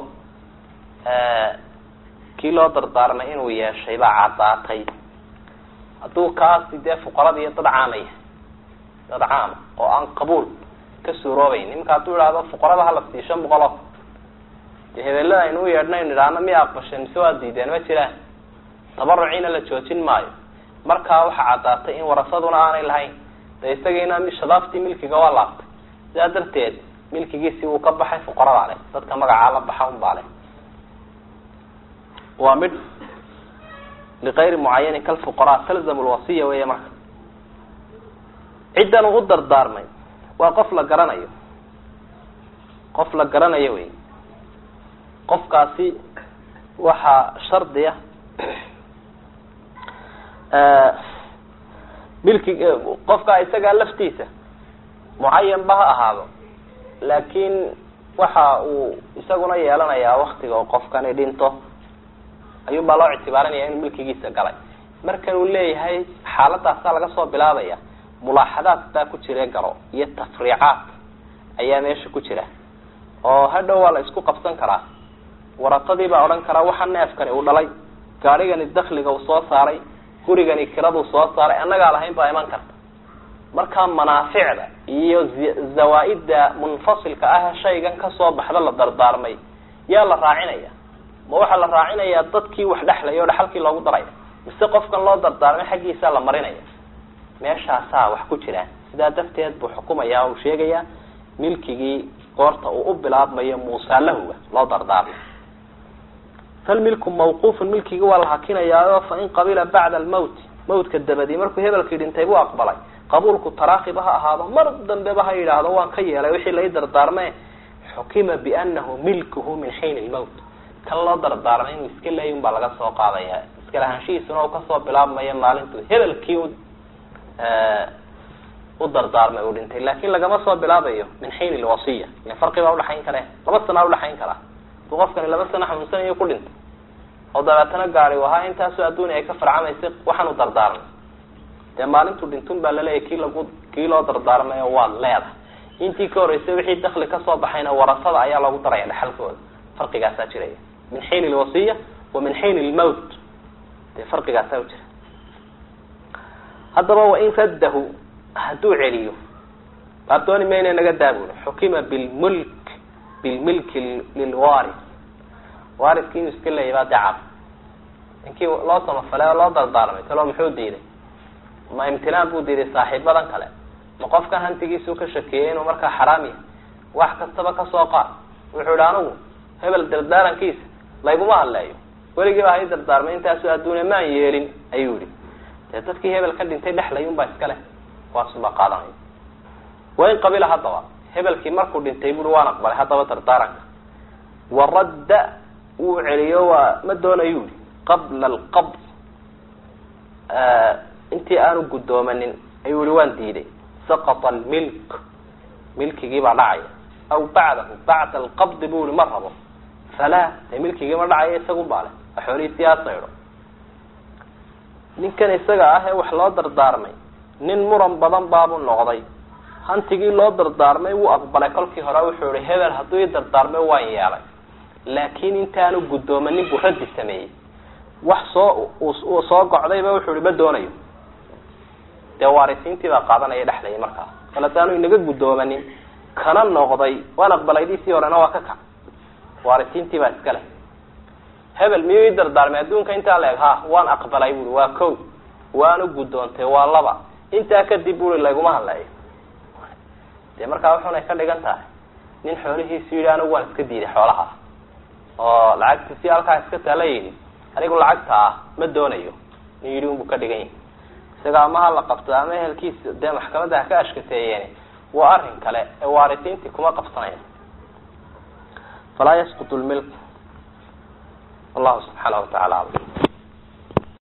kii loo dardaarmay inuu yeeshay baa caddaatay hadduu kaasi dee fuqarada iyo dad caamaya dad caama oo aan qabuul ka suuroobayn nimanka hadduu idhaahdo fuqarada hala sii shan boqol oo dee hebelada aynu u yeedhnaynu idhaahno miya aqbasheen mise waa diideen ma jiraan tabaruciina la joojin maayo markaa waxaa caddaatay in warasaduna aanay lahayn de isagiina shadaaftii milkiga waa laaftay sidaa darteed milkigiisii wuu ka baxay fuqaradaa leh dadka magacaa la baxa unbaa leh waa mid ligayri mucayanin kalfuqaraa talzamu lwasiya weeye marka ciddan uu u dardaarmay waa qof la garanayo qof la garanayo wey qofkaasi waxaa shardiya milki qofka isagaa laftiisa mucayan ba ha ahaado laakiin waxa uu isaguna yeelanayaa waktiga oo qofkani dhinto ayuun baa loo ictibaarinaya inuu milkigiisa galay markan uu leeyahay xaaladaasaa laga soo bilaabaya mulaaxadaad baa ku jira garo iyo tafriicaad ayaa meesha ku jira oo hadhow waa la isku qabsan karaa waratadii baa odhan karaa waxa neefkani uu dhalay gaadhigani dakliga uu soo saaray gurigani kiraduu soo saaray annagaa lahayn baa iman karta markaa manaaficda iyo zawaa-idda munfasilka ah shaygan kasoo baxda la dardaarmay yaa la raacinaya ma waxaa la raacinayaa dadkii wax dhexlaya o dhaxalkii loogu daraya mise qofkan loo dardaarmay xaggiisaa la marinaya meeshaasaa wax ku jiraan sidaa darteed buu xukumaya uu sheegayaa milkigii goorta uu u bilaabmayo muusaalahuga loo dardaarmay falmilku mawquufun milkigi waa la hakinayaayo fain qabila bacda almawti mawtka dabadii markuu hebelkii dhintay buu aqbalay qabuulku taraakiba ha ahaado mar dambeba ha yidhaahdo waan ka yeelay wixii lai dardaarme xukima bianahu milkuhu min xiin lmawt kan loo dardaarmay inuu iska leeyin baa laga soo qaadaya iskalahaanshihiisuna uu kasoo bilaabmayo maalintu hebelkii u u dardaarmay uu dhintay laakin lagama soo bilaabayo min xiin ilwasiya ile farqi baa udhaxayn kare laba sanaa udhaxayn karaa haduu qofkani laba sano xanuunsanayo ku dhintay oo dabeetana gaari u ahaa intaasoo adduunya ay ka farcamaysay waxaan u dardaarmay dee maalintuu dhintun baa laleeyahy kii lagu kii loo dardaarmayo waad leedahay intii ka horreysay wixii dakli kasoo baxayna warasada ayaa loogu daraya dhexalkooda farqigaasaa jiraya min xiin ilwasiya wa min xiin ilmowt dee farqigaasaa u jira haddaba wain raddahu hadduu celiyo baab dooni mayna naga daabul xukima bilmulk bilmilki lilwaris wariskii inuu iska leeyay baa dacab ninkii loo samafalay oo loo dardaarmay talo muxuu diiday ma imtinaan buu diiday saaxiibadan kale ma qofkan hantigiisuu ka shakiyey inuu markaa xaraam yahay wax kastaba kasoo qaad wuxuu ihi anigu hebel dardaarankiisa layguma hadleeyo weligii baa hay dardaarmay intaasu adduunya maan yeelin ayuu yihi dee dadkii hebel ka dhintay dhexlayun baa iska leh waasubaa qaadanaya wain qabila haddaba hebelkii markuu dhintay bui waan aqbalay haddaba dardaaranka waradda wuu celiyo waa ma doonayu yihi qabla alqabd intii aanu guddoomanin ayuu yihi waan diiday saqata almilk milkigii baa dhacaya aw bacdahu bacda alqabdi bu yihi ma rabo falaa dee milkigii ma dhacaya isagun baa leh a xoolihiisii aa saydho ninkan isaga ah ee wax loo dardaarmay nin muran badan baabuu noqday hantigii loo dardaarmay wuu aqbalay kolkii hore wuxuu ihi hebel hadduu ii dardaarmay waan yeelay laakiin intaanu guddoomanin buu raddi sameeyey wax soo uu soo gocdayba wuxuu ihi ma doonayo dee waarisiintii baa qaadanaya dhexlayay markaa kale hadaanu inaga guddoomanin kana noqday waan aqbalaydiisii horena waa ka kac waarisiintii baa iska leh hebel miyuu ii dardaarmay adduunka intaa la eg ha waan aqbalay bui waa ko waanu guddoontay waa laba intaa kadib bui layguma hadleeyo dee markaa wuxunay ka dhigan tahay nin xoolihiisu yidhi anigu waan iska diiday xoolaha oo lacagtiisi halkaa iska taala yidhi anigu lacagta ah ma doonayo nin yidhi unbuu ka dhigan yahi isaga ama ha la qabto ama ehelkiisa dee maxkamadda ha ka ashkateeyeen waa arrin kale ee waarisiintii kuma qabsanaya falaa yasqut lmilk wallahu subxaana wa tacala alam